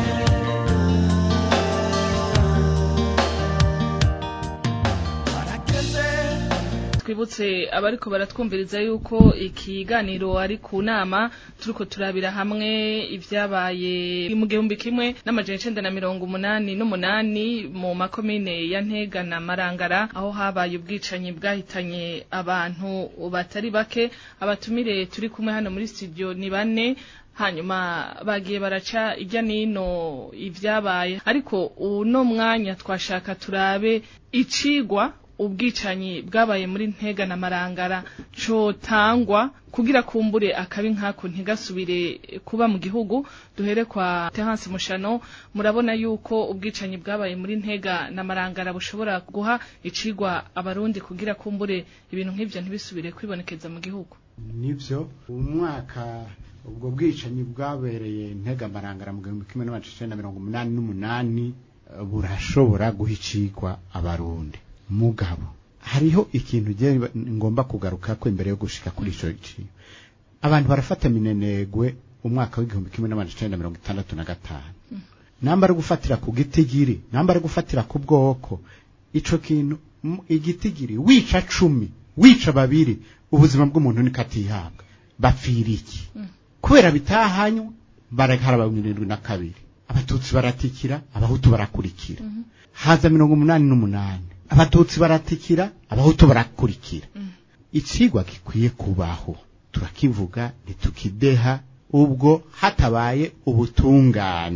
barageze twibutse abariko baratwumviriza yuko ikiganiro ari ku nama turiko turabira hamwe ivyabaye mu gihumbi kimwe n'amajana icenda na mirongo umunani n'umunani mu makomine ya Ntega na Marangara aho habaye ubwicanyi bwahitanye abantu batari bake abatumire turi kumwe hano muri studio ni bane hanyuma bagiye baraca ijya nino ivyabaye ariko uno mwanya twashaka turabe icigwa ubwicanyi bwabaye muri ntega na marangara cotangwa kugira kumbure akabi nkako ntigasubire kuba mu gihugu duhere kwa Terence Mushano murabona yuko ubwicanyi bwabaye muri ntega na marangara bushobora guha icigwa abarundi kugira kumbure ibintu nk'ivyo ntibisubire kwibonekeza mu gihugu nivyo umwaka ubwo bwicanyi bwabereye ntega marangara mu gihumbi kimwe n'amajana icenda na mirongo umunani n'umunani eh, burashobora guha icigwa abarundi mugabo hariho ikintu je ngomba kugaruka ko imbere yo gushika kuri ico ciwe abantu barafata minenegwe umwaka w'igihumbi kimwe n'amajana icenda na mirongo itandatu na gatanu namba ari gufatira ku gitigiri namba ari gufatira ku bwoko ico kintu m- igitigiri wica cumi wica babiri ubuzima bw'umuntu niko atihabwa bapfira iki kubera bitahanywa barakaraba mirongo irindwi na kabiri abatutsi baratikira abahutu barakurikira haza mirongo umunani n'umunani abatutsi baratikira abahutu barakurikira icigwa gikwiye kubaho turakivuga ntitukideha ubwo hatabaye ubutungane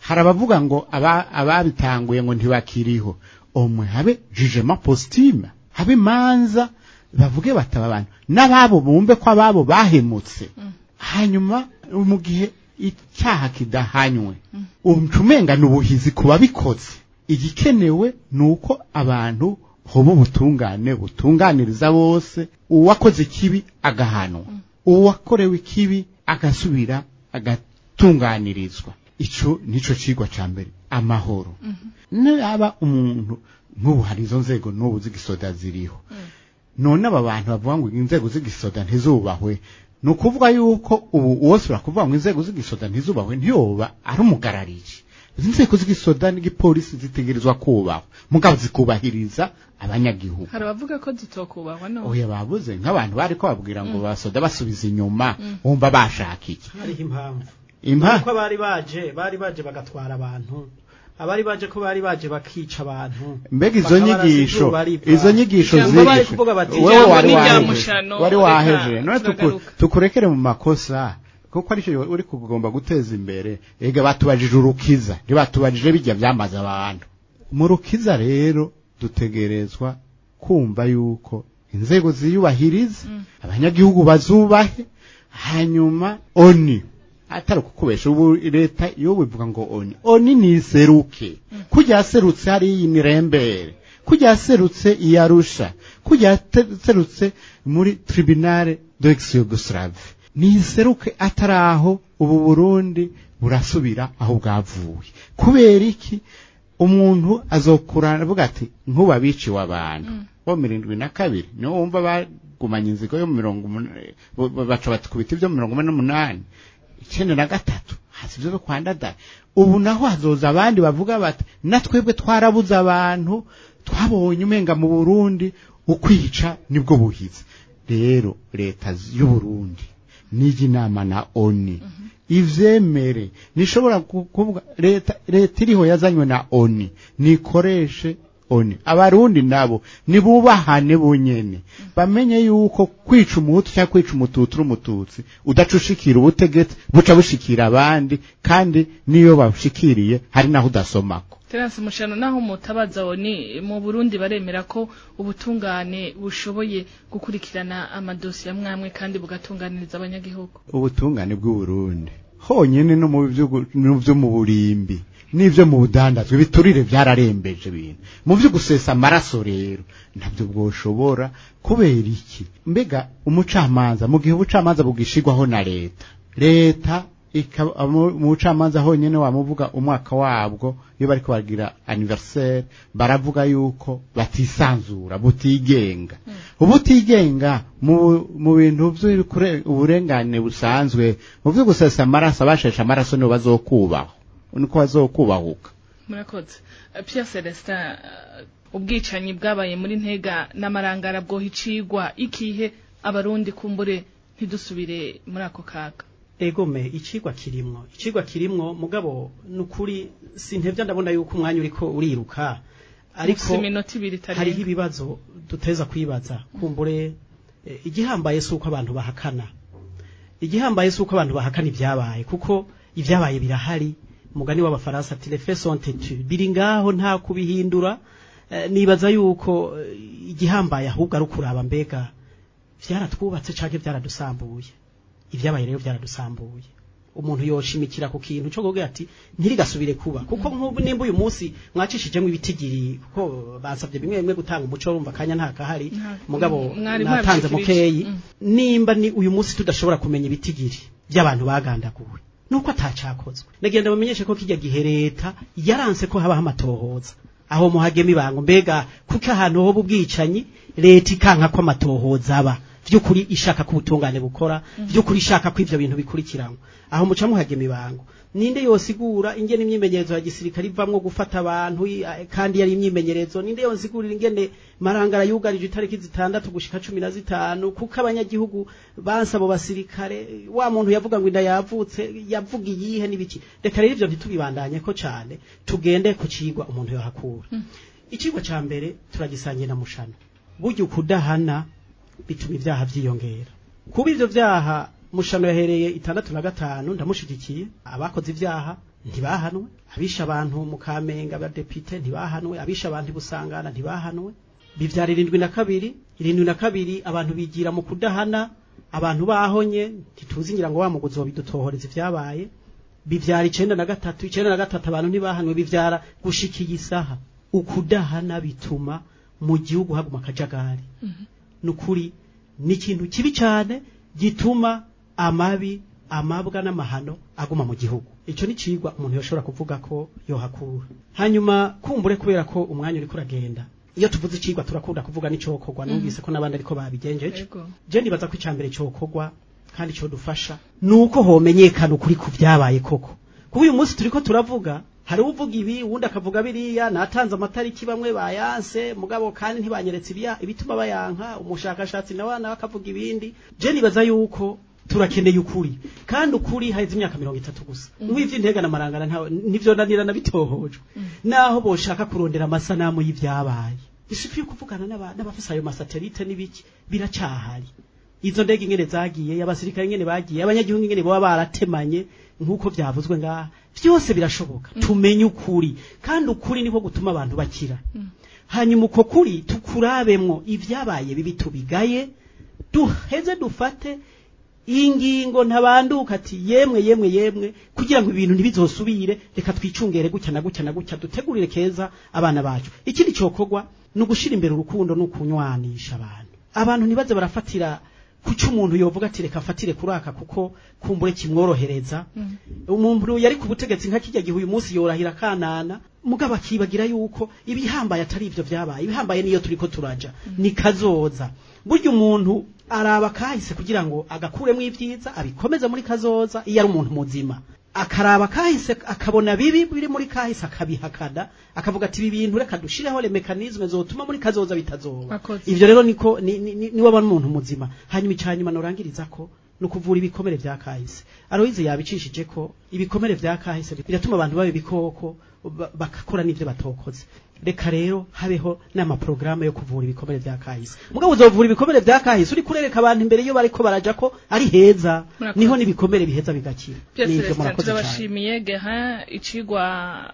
hari abavuga ngo aba- ababitanguye ngo ntibakiriho omwe habe jugement postime habe imanza bavuge bataba abantu n'ababo bumve ko ababo bahemutse hanyuma mu gihe icyaha kidahanywe umenga ni ubuhizi ku babikoze igikenewe ni uko abantu hoba ubutungane butunganiriza bose uwakoze ikibi agahanwa uwakorewe ikibi agasubira agatunganirizwa ico nico cigwa ca mbere amahoro naba umuntu nk'ubu hari izo nzego n'ubu z'igisoda ziriho none aba bantu bavuga ngo inzego z'igisoda ntizubahwe ni ukuvuga yuko ubu wose urakuvuga ngo inzego z'igisoda ntizubahwe ntiyoba ari umugarariji izi nzego z'igisoda n'igipolisi zitegerezwa kubahwa mugabo zikubahiriza abanyagihugu hari abavuga ko zitokubahwa no oya babuze nk'abantu bari ko babwira ngo basoda basubiza inyuma wumva bashaka iki hariho impamvu Impa- ko bari baje bari baje bagatwara abantu abari baje ko bari baje bakica abantu mbega izo bakabarasa nyigisho izuba riva. izo nyigisho Ijambo bari zigisho kuvuga bati wewe ijambo wari ni irya waheje mushano, wari reka waheje none tuku- turagaruka. tukurekere mu makosa kuko aricyo uri kugomba guteza imbere ega batubajije urukiza ntibatubajije bijya byamaze abantu mu rukiza rero dutegerezwa kumva yuko inzego ziyubahiriza abanyagihugu bazubahe hanyuma oni atari ukukubesha ubu leta iyo bivuga ngo oni oni niseruke kujya yaserutse hariya imirembere kujya yaserutse i arusha kujya yaserutse muri tribunale d'ex yugoslave niseruke atari aho ubu burundi burasubira aho bwavuye kubera iki umuntu azokurana avuga ati nkuba biciwe abantu bo mirindwi na kabiri niwo wumva bagumanye inzigo yo mu mirongo umunani bo- bo- baca batukubita ibyo mu mirongo ine n'umunani icyenda na gatatu hasi ibyo kwa ndadaye ubu naho hazoza abandi bavuga bati na twebwe twarabuze abantu twabonye umenga mu burundi ukwica nibwo buhizi rero leta z- y'uburundi nijya inama na oni ivyemere nishobora ku- kuvuga leta leta iriho yazanywe na oni nikoreshe oni abarundi nabo nibubahane bunyene bamenye yuko kwica umuhutu cyangwa kwica umututsi uri umututsi udaca ushikira ubutegetsi buca bushikira abandi kandi niyo bashikiriye hari naho udasomako Terence Mushano naho mutabaza ni mu Burundi baremera ko ubutungane bushoboye gukurikirana amadosiye amwamwe kandi bugatunganiriza abanyagihugu ubutungane bw'uburundi honyine no mu byo- no byo mu burimbi n'ibyo mu budandazwa ibiturire byararembeje ibintu mu byo gusesa amaraso rero ntabyo bwoshobora kubera iki mbega umucamanza mu gihe ubucamanza bugishigwaho na leta leta ikaba mu mu bucamanza honyine wamuvuga umwaka wabwo iyo bariko bagira anniversaire baravuga yuko batisanzura butigenga ubutigenga mu mu bintu by'ukure- uburengane busanzwe mu byo gusesa amaraso abasheshe amaraso nibo bazokubahwa niko bazokubahuka murakoze Eh, Pierre Celestin eh, ubwicanyi bwabaye muri ntega n'amarangara bwoha icigwa ikihe abarundi kumbure ntidusubire muri ako kaga egome icigwa kirimwo icigwa kirimwo mugabo nukuri sintevya ndabona yuko umwanya uriko uriruka ariko Ufise iminota ibiri itarenga. hariho ibibazo duteza kwibaza kumbure eh, igihambaye si uko abantu bahakana igihambaye si uko abantu bahakana ibyabaye kuko ibyabaye birahari umugani w'abafaransa ati les faits sont têtus biri ngaho nta kubihindura Eh, nibaza yuko eh, igihambaye ahubwo ari ukuraba mbega vyaratwubatse canke vyaradusambuye ibyabaye rero byaradusambuye umuntu yoshimikira ku kintu cyo kuvuga ati ntirigasubire kuba kuko nk'ubu nimba uyu munsi mwacishijemo ibitigiri kuko basabye bimwe bimwe gutanga umuco urumva akanya nta kahari Nta- mugabo mwari natanze mwabishikirije. mukeyi Mm. nimba ni uyu munsi tudashobora kumenya ibitigiri by'abantu bagandaguwe nuko atacakozwe nagenda bamenyeshe ko kijya gihe leta yaranse ko habaho amatohoza aho muhagema ibango mbega kuko ahantu hoba ubwicanyi leta ikanka ko amatohoza aba vy'ukuri ishaka ko ubutungane bukora vy'ukuri ishaka ko ivyo bintu bikurikiranwa aho muca muhagema ibango ninde yosigura ingene imyimenyerezo ya gisirikare ivamwo gufata abantu i- a- kandi yari imyimenyerezo ninde yosigurira ingene marangara yugarije itariki zitandatu gushika cumi na zitanu kuko abanyagihugu bansa abo basirikare wa muntu yavuga ngo inda yavutse yavuga iyihe n'ibiki reka rero ivyo ntitubibandanye ko cane tugende ku cigwa umuntu yohakura icigwa ca mbere turagisangiye na mushano burya ukudahana bituma ibyaha vyiyongera kuba ivyo vyaha mushano yahereye itandatu na gatanu ndamushigikiye abakoze ivyaha ntibahanwe abisha abantu mu kamenge abadepite ntibahanwe abisha abantu i busangana ntibahanwe bivyara irindwi na kabiri irindwi na kabiri abantu bigira mu kudahana abantu bahonye ntituzi ngira ngo wa muguzi bidutohoreza ivyabaye bivyara icenda na gatatu icenda na gatatu abantu ntibahanwe bivyara gushika iyi saha ukudahana bituma mu gihugu haguma akajagari nukuri ni ikintu kibi cyane gituma amabi amabwa n'amahano aguma mu gihugu icyo ni cigwa umuntu yoshobora kuvuga ko yohakura hanyuma kumbure kubera ko umwanya uriko uragenda iyo tuvuze icigwa turakunda kuvuga n'icokorwa numvise ko n'abandi ariko babigenjeje Yego. je nibaza ko icambere cokorwa kandi cyo dufasha nuko homenyekana ukuri ku vyabaye koko kuba uyu munsi turiko turavuga hari uvuga ibi uwundi akavuga biriya natanze amatariki bamwe bayanse mugabo kandi ntibanyeretse ibya- ibituma bayanka umushakashatsi nawe nawe akavuga ibindi je nibaza yuko turakeneye ukuri kandi ukuri haheze imyaka mirongo itatu gusa ubu ivy'intega na marangara ntawe nivyo nanirana bitohojwe naho boshaka kurondera amasanamu y'ivyabaye isuku yo kuvugana n'aba- n'abafise ayo masatelite n'ibiki biracahari izo ndege ingene zagiye abasirikare ingene bagiye abanyagihugu ingene baba baratemanye nk'uko vyavuzwe ngaha vyose birashoboka tumenye ukuri kandi ukuri niko gutuma abantu bakira hanyuma uko kuri tukurabemwo ivyabaye bibi tubigaye duheze dufate ingingo ntabanduka ati yemwe yemwe yemwe kugira ngo ibintu ntibizosubire reka twicungere gutya na gutya na gutya dutegurire keza abana bacu ikindi cokorwa ni ugushira imbere urukundo no kunywanisha abantu abantu ntibaze barafatira kuki umuntu yovuga ati reka afatire kuraka kuko kumbure kimworohereza umuntu yari ku butegetsi nka kijya gihe uyu munsi yorahira kanana mugabo akibagira yuko ibihambaye atari ivyo vyabaye ibihambaye niyo turiko turaja ni kazoza burya umuntu araba kahise kugira ngo agakuremo ivyiza abikomeze muri kazoza iyo ari umuntu muzima akaraba kahise akabona bibi biri muri kahise akabihakana akavuga ati ibi bintu reka dushireho le mekanizme zotuma muri kazoza bitazoba Akoze. ivyo rero niko ni, ni, ni, niwe aba umuntu muzima hanyuma icyanyuma norangiriza ko ni ukuvura ibikomere vya kahise aroyize yabicishije ko ibikomere vya kahise biratuma abantu baba ibikoko ba- bagakora n'ivyo batokoze reka rero habeho n'amaporogaramu yo kuvura ibikomere vya kahise mugabo uzovura ibikomere vya kahise uri kurereka abantu imbere iyo bariko baraja ko ari heza Murakoze. niho n'ibikomere biheza bigakira byose Nivyo resitora murakoze cane. turabashimiye geha icigwa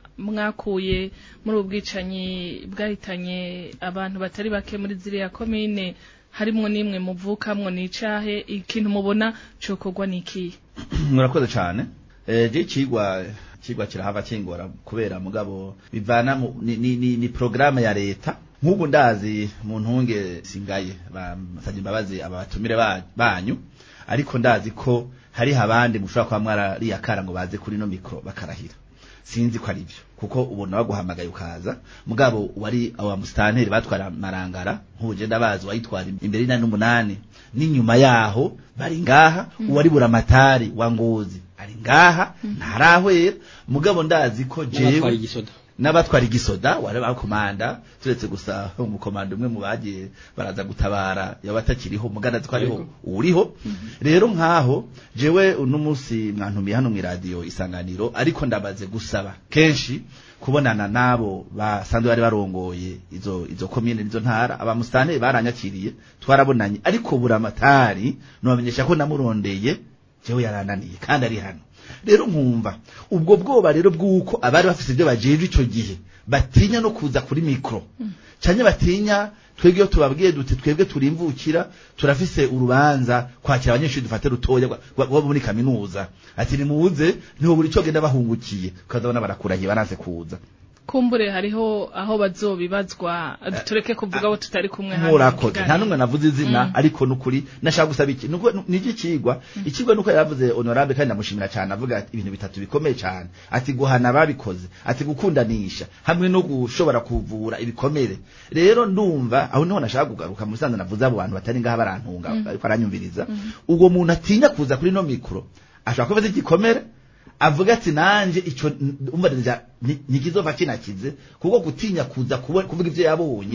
mwakuye muri ubu bwicanyi bwahitanye abantu batari bake muri ziriya komine harimwo n'imwe muvukamwo n'icahe ikintu mubona cokorwa n'ikihe murakoze cyane eh je cigwa cigwa kirahava kingora kubera mugabo bivana mu, ni, ni, ni, ni programme ya leta nk'ubu ndazi mu ntunge singaye basabye imbabazi abatumire ba- banyu ariko ndazi ko hari abandi mushobora kuba mwarariye akara ngo baze kuri no mikro bakarahira sinzi ko ari byo kuko ubona baguhamagaye ukaza mugabo wari aba mustanteri batwara marangara nk'uje ndabazi wayitwara imbere y'inani n'umunani n'inyuma yaho bari ngaha uwari buramatari wa ngozi ari ngaha ntarahwera mugabo ndazi ko n'abatwara jewe igisoda n'abakwara igisoda wari bakomanda turetse gusa umukomanda umwe mu bagiye baraza gutabara yaba atakiriho mugana ko ariho uriho rero nkaho jewe uno munsi mwantumiye hano mu radio isanganiro ariko ndabaze gusaba kenshi kubonana nabo basanzwe bari barongoye izo izo komine nizo ntara abamustane baranyakiriye twarabonanye ariko buramatari nobamenyesha ko namurondeye jewe yarananiye kandi ari hano rero nkumva ubwo bwoba rero bw'uko abari bafise ibyo bajeje ico gihe batinya no kuza kuri mikro canye batinya twebwe iyo tubabwiye duti twebwe turimvukira turafise urubanza kwakira abanyeshuri dufate rutoya rwa- rwa- rwo muri kaminuza ati nimuze niho buri cyo genda bahungukiye ukazabona barakurahiye bananse kuza kumbure hariho aho bazobibazwa tureke kuvuga abo tutari kumwe hano mu murakoze kiganiro. nta numwe navuze izina Mm. ariko nukuri nashaka gusaba iki nuko niki kigwa ikigwa nuko yaravuze honorable kandi ndamushimira cyane avuga ati ibintu bitatu bikomeye cyane ati guhana ababikoze ati gukundanisha hamwe no gushobora kuvura ibikomere rero ndumva aho niho nashaka kugaruka mu bisanzwe navuze abo bantu batari ngaha barantunga ariko aranyumviriza ubwo muntu atinya kuza kuri no mikro ashobora kuba azi igikomere avuga ati nanje ico umva nija nikizova kinakize kuko gutinya kuza kubo- kuvuga ivyo yabonye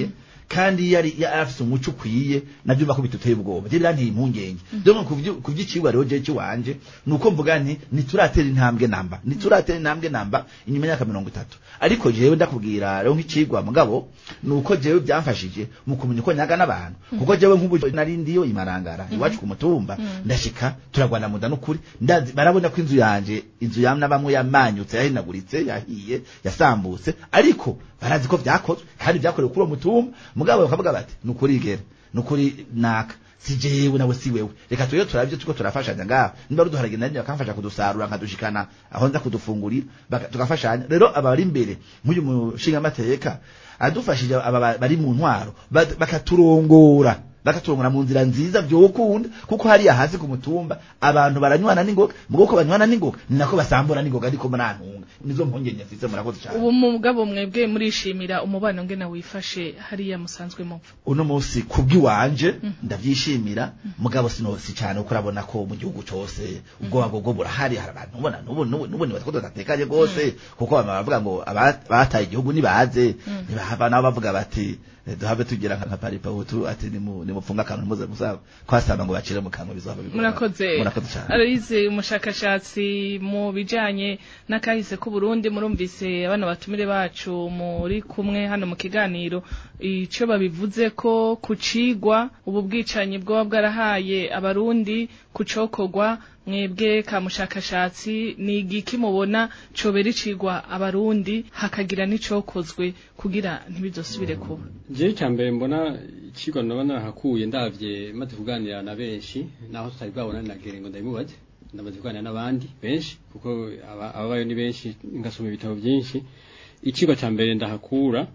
kandi yari yari afise umuco ukwiye navyo mba ko bituteye ubwoba je biranteye impungenge donc ku vy'icigwa rero je ciwanje nuko mvuga nti ntituratera intambwe namba ntituratera intambwe namba inyuma y'imyaka mirongo itatu ariko jewe ndakubwira rero nk'icigwa mugabo nuko jewe byamfashije mu kumenya uko nyaga n'abantu kuko jewe nk'ubu nari ndiyo imarangara iwacu ku mutumba ndashika turagwana muda n'ukuri ndazi barabona ko inzu yanje inzu yamna bamwe yamanyutse yahinaguritse yahiye yasambutse ariko barazi ko vyakozwe kandi vyakorewe kuri uwo mutumba mugabo bakavuga bati nukuri igera nukuri naka si jewe nawe si wewe reka tuyo turavyo tuko turafashanya ngaho nimba ruduharage nari bakamfasha kudusarura nkadushikana aho nza kudufungurira baka- tugafashanya rero abari imbere nk'uyu mushinga amateka adufashije aba bari mu ntwaro bad- bakaturongora bakaturongora mu nzira nziza vyokunda kuko hariya hasi ku mutumba abantu baranywana n'ingoga mugo ko banywana n'ingoga ni nako basambura n'ingoga ariko murantunga nizo mpungenge mfise murakoze cyane ubu mugabo mwebwe murishimira umubano ngena wifashe hariya musanzwe mupfa uno munsi kubw'iwanje ndavyishimira mugabo sino si cyane uko urabona ko mu gihugu cose ubwoba bwo burahari hari abantu ubona nubu nubu nubu nibatako tudatekanye gose kuko bama bavuga ngo aba- abataye igihugu nibaze ntibahava nabo bavuga bati eh, duhave tugira nka paripa utu ati nimu nimupfunga akantu muze musaba kwasaba ngo bacire mu kanwa bizohava bigorana. murakoze murakoze cyane arize umushakashatsi mu bijanye n'akahise k'u Burundi murumvise abana batumire bacu muri kumwe hano mu kiganiro ico babivuze ko kucigwa ubu bwicanyi bwoba bwarahaye abarundi kucokorwa mwebwe ka mushakashatsi ni igiki mubona cobera icigwa abarundi hakagira n'icokozwe kugira ntibizosubire kuba jewe icya mbere mbona ikigwa naba narahakuye ndavye maze kuganira na benshi naho tutari bwabona nagere ngo ndabimubaze ndamaze kuganira n'abandi benshi kuko aba- ababayo ni benshi ngasoma ibitabo byinshi ikigwa cya mbere ndahakura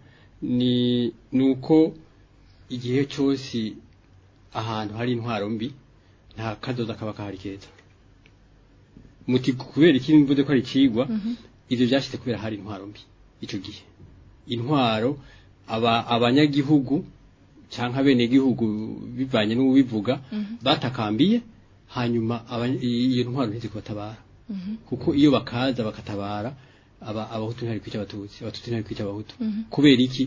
ni nuko igihe cyose ahantu hari intwaro mbi nta kadoda kaba kahari keza muti kubera iki mvuze ko ari ikigwa ivyo vyashitse kubera hari intwaro mbi ico gihe intwaro aba abanyagihugu canke abenegihugu bivanye n'ubivuga batakambiye hanyuma abanya- iyo ntwaro ntizikubatabara kuko iyo bakaza bakatabara aba abahutu ntari kwica abatutsi abatutsi ntari kwica abahutu kubera iki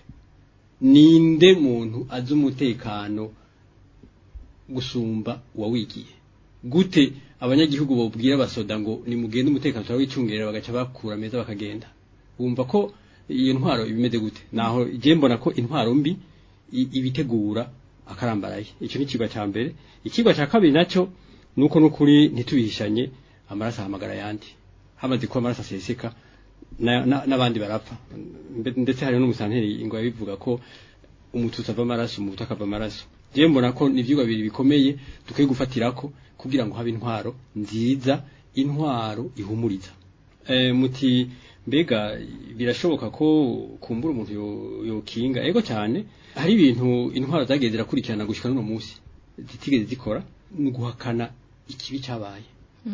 ninde muntu azi umutekano gusumba uwawigiye gute abanyagihugu bobwira abasoda ngo nimugende umutekano turawicungerera bagaca bakura meza bakagenda wumva ko iyo ntwaro ibimeze gute naho je mbona ko intwaro mbi i- ibitegura akarambaraye icyo ni ikigwa cya mbere ikigwa cya kabiri nacyo nuko nukuri ntitubihishanye amaraso ahamagara ayandi hamaze kuba amaraso aseseka na- na- n'abandi barapfa Mbe- ndetse hari n'umusanteri ngo yabivuga ko umututsi ava amaraso umuhutu akava amaraso jewe mbona ko ni ivyigwa bibiri bikomeye dukwiye gufatirako kugira ngo habe intwaro nziza intwaro ihumuriza e, muti mbega birashoboka ko kumbura umuntu yo- yokinga ego cyane hari ibintu intwaro zagiye zirakurikirana gushika n'uno munsi zitigeze zikora ni uguhakana ikibi cyabaye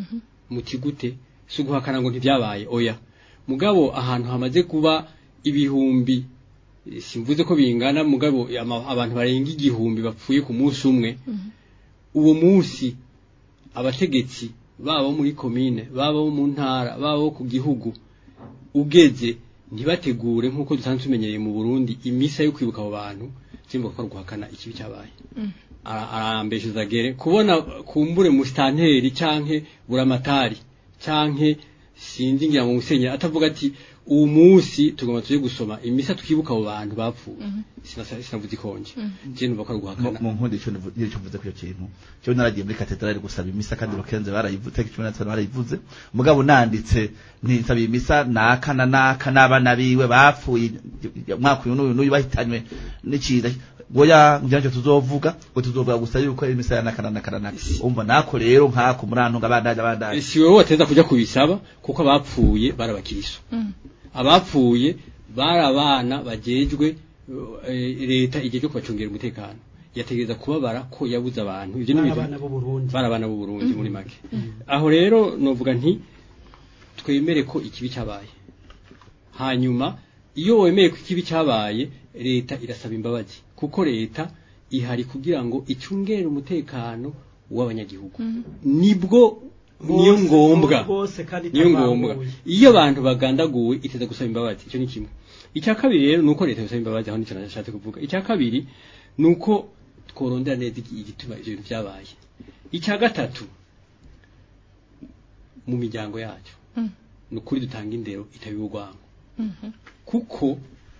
muti gute si uguhakana ngo ntibyabaye oya mugabo ahantu hamaze kuba ibihumbi eh, simvuze ko bingana mugabo ama- abantu barenga igihumbi bapfuye ku munsi umwe uwo munsi abategetsi baba bo muri komine baba bo mu ntara baba bo ku gihugu ugeze ntibategure nk'uko dusanzwe tumenyereye mu Burundi imisa yo kwibuka abo bantu simba ko ari guhakana ikibi cyabaye Ara- arambeshuza gere kubona kumbure mu stanteri canke buramatari canke sinzi ngira mu musenyeri atavuga ati uwo munsi tugomba tuje gusoma imisa twibuka abo bantu bapfuye sinasa- sinavuze ikonje je numva ko ari guhakana mu nkundi ico nivu- nico mvuze kuri icyo kintu cyo naragiye muri katedrali gusaba imisa kandi rukenze barayivuze tariki cumi na zitanu barayivuze mugabo nanditse ntisaba imisa naka na naka n'abana biwe bapfuye mwaka uyu n'uyu n'uyu bahitanywe n'iciza goya ngira cyo tuzovuga ngo tuzovuga gusa yuko ari imisa ya naka na naka na naka umva nako rero nkako murantunga abandaje abandaje si wowe wateza kuja kubisaba kuko abapfuye barabakiriso abapfuye bari abana bajejwe eh, leta igihe cyo kubacungira umutekano yategereza kubabara ko yabuze abantu ivyo ni ibintu abana b'u Burundi bari abana b'u Burundi muri make aho rero novuga nti twemere ko ikibi cyabaye hanyuma iyo wemeye ko ikibi cyabaye leta irasaba imbabazi kuko leta ihari kugira ngo icungere umutekano w'abanyagihugu nibwo niyo Bose- ngombwa bose kandi niyo ngombwa itabanguye. iyo abantu bagandaguwe iteza gusaba imbabazi icyo ni kimwe icya kabiri rero nuko leta yosaba imbabazi aho nicyo nashatse kuvuga icya kabiri nuko tworondera neza igi- igituma ivyo bintu vyabaye icya gatatu mu miryango yacu Mm. ni ukuri dutanga indero itabiba urwango Mhm. kuko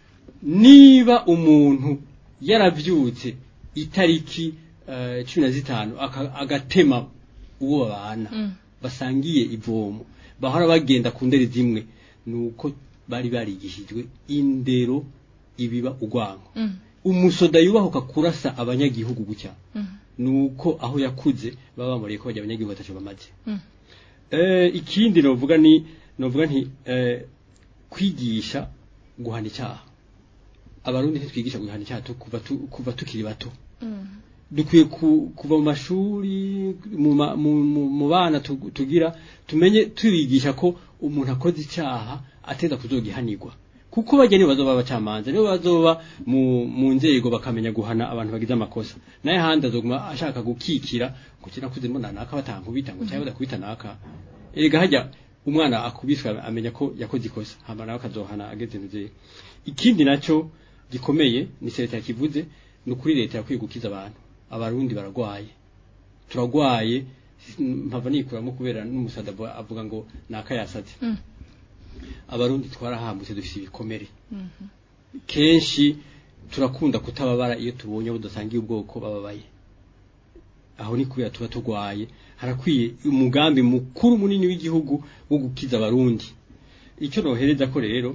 niba umuntu yaravyutse itariki eh, cumi na zitanu aka- agatema uwo babana Mm. basangiye ivomo bahora bagenda ku ndere zimwe nuko bari barigishijwe indero ibiba urwango Mm. umusoda yubahuka kurasa abanyagihugu gutya Mm. nuko aho yakuze baba bamuriye ko bajya abanyagihugu batacu bamaze Mm. eh ikindi novuga ni novuga nti eh kwigisha guhana icyaha abarundi ntitwigisha guhana icyaha tu- kuva tu- kuva tukiri bato Mm. dukwiye ku- kuva mu mashuri mu ma- mu- mu- mu bana tu- tugira tumenye tubigisha ko umuntu akoze icyaha ateza kuzogihanirwa kuko bajya nibo bazoba abacamanza nibo bazoba mu, mu nzego bakamenya guhana abantu bagize amakosa naye handi azoguma ashaka gukikira ngo kira kuze mbona naka batankubita ngo cyangwa badakubita naka erega hajya umwana akubiswe amenya ko yakoze ikosa hama nawe akazohana ageze nzeye ikindi naco gikomeye ni leta yakivuze ni ukuri leta yakwiye gukiza abantu abarundi baragwaye turagwaye mpava nikuramo kubera n'umusada avuga- avuga ngo naka yasaze Mm. abarundi twarahambutse dufite ibikomere Mhm. kenshi turakunda kutababara iyo tubonye abo dusangiye ubwoko bababaye aho ni kubera tuba turwaye harakwiye umugambi mukuru munini w'igihugu wo gukiza abarundi icyo nohereza ko rero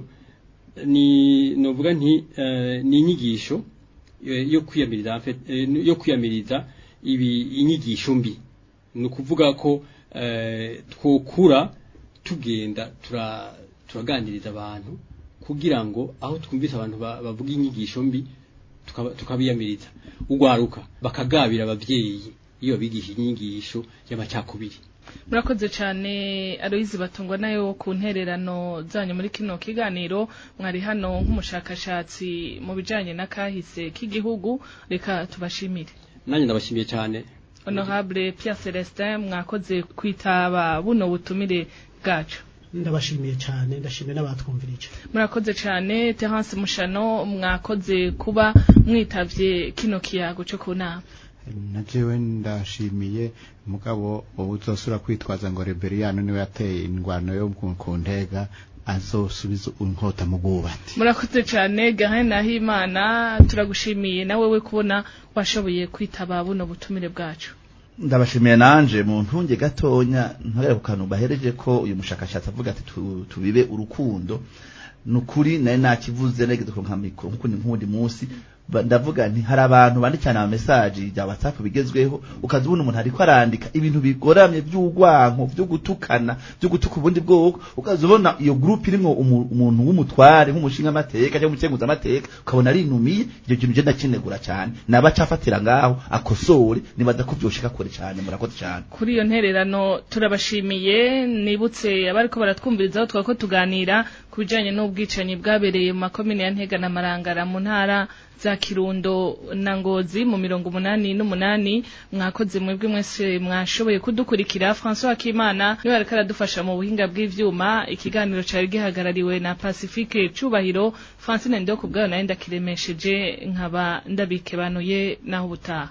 ni novuga nti eh, ni inyigisho eh, yo kwiyamiriza en fait, eh, yo kwiyamiriza ibi inyigisho mbi ni ukuvuga ko eh, twokura tugenda tura turaganiriza abantu kugira ngo aho twumvise abantu ba- bavuga inyigisho mbi tukaba- tukabiyamiriza ugwaruka bakagabira abavyeyi iyo babigisha inyigisho y'amacakubiri murakoze cyane aloyizi batungwa nayo ku ntererano zanyu muri kino kiganiro mwari hano nk'umushakashatsi mu bijyanye n'akahise k'igihugu reka tubashimire nanjye ndabashimiye cyane honorable Pierre Celestin mwakoze kwitaba buno butumire bwacu ndabashimiye cyane ndashimiye n'abatwumvirije murakoze cyane Terence Mushano mwakoze kuba mwitavye kino kiyago cyo ku nama na jewe ndashimiye mugabo wowe uzosura kwitwaza ngo rebellion niwe yateye indwano yo ku ku ntega azosubiza inkota mu bwubati murakoze cyane Gahen Nahimana turagushimiye nawe we kubona washoboye kwitaba buno butumire bwacu ndabashimiye nanje mu ntunge gatonya ntagere ku kantu bahereje ko uyu mushakashatsi avuga ati tu- tubibe urukundo nukuri naye nakivuze negeze ku nka mikro nkuko ni nkundi munsi ba- ndavuga nti hari abantu bandikana ama message ya WhatsApp bigezweho ukaza ubona umuntu ariko arandika ibintu bigoramye by'ugwanko byo gutukana byo gutuka ubundi bwoko ukaza ubona iyo group irimo umu- umuntu w'umutware nk'umushinga amateka cyangwa umukenguza amateka ukabona ari inumiye icyo kintu je ndakinegura cyane naba cafatira ngaho akosore nibaza ko byoshika kure cyane murakoze cyane kuri iyo ntererano turabashimiye nibutse abariko baratwumvirizaho twako tuganira ku bijanye n'ubwicanyi bwabereye mu makomine ya Ntega na Marangara mu ntara za Kirundo na Ngozi mu mirongo umunani n'umunani mwakoze mwebwe mwese mwashoboye kudukurikira François Akimana niwe ariko aradufasha mu buhinga bw'ivyuma ikiganiro cari gihagarariwe na Pacifique Cubahiro Francine Ndoko bwayo nayo ndakiremesheje nkaba ndabikebanuye naho ubutaha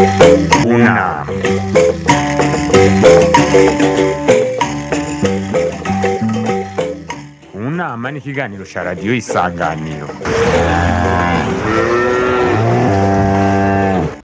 unama unama ni ikiganiro cya radiyo isanganiro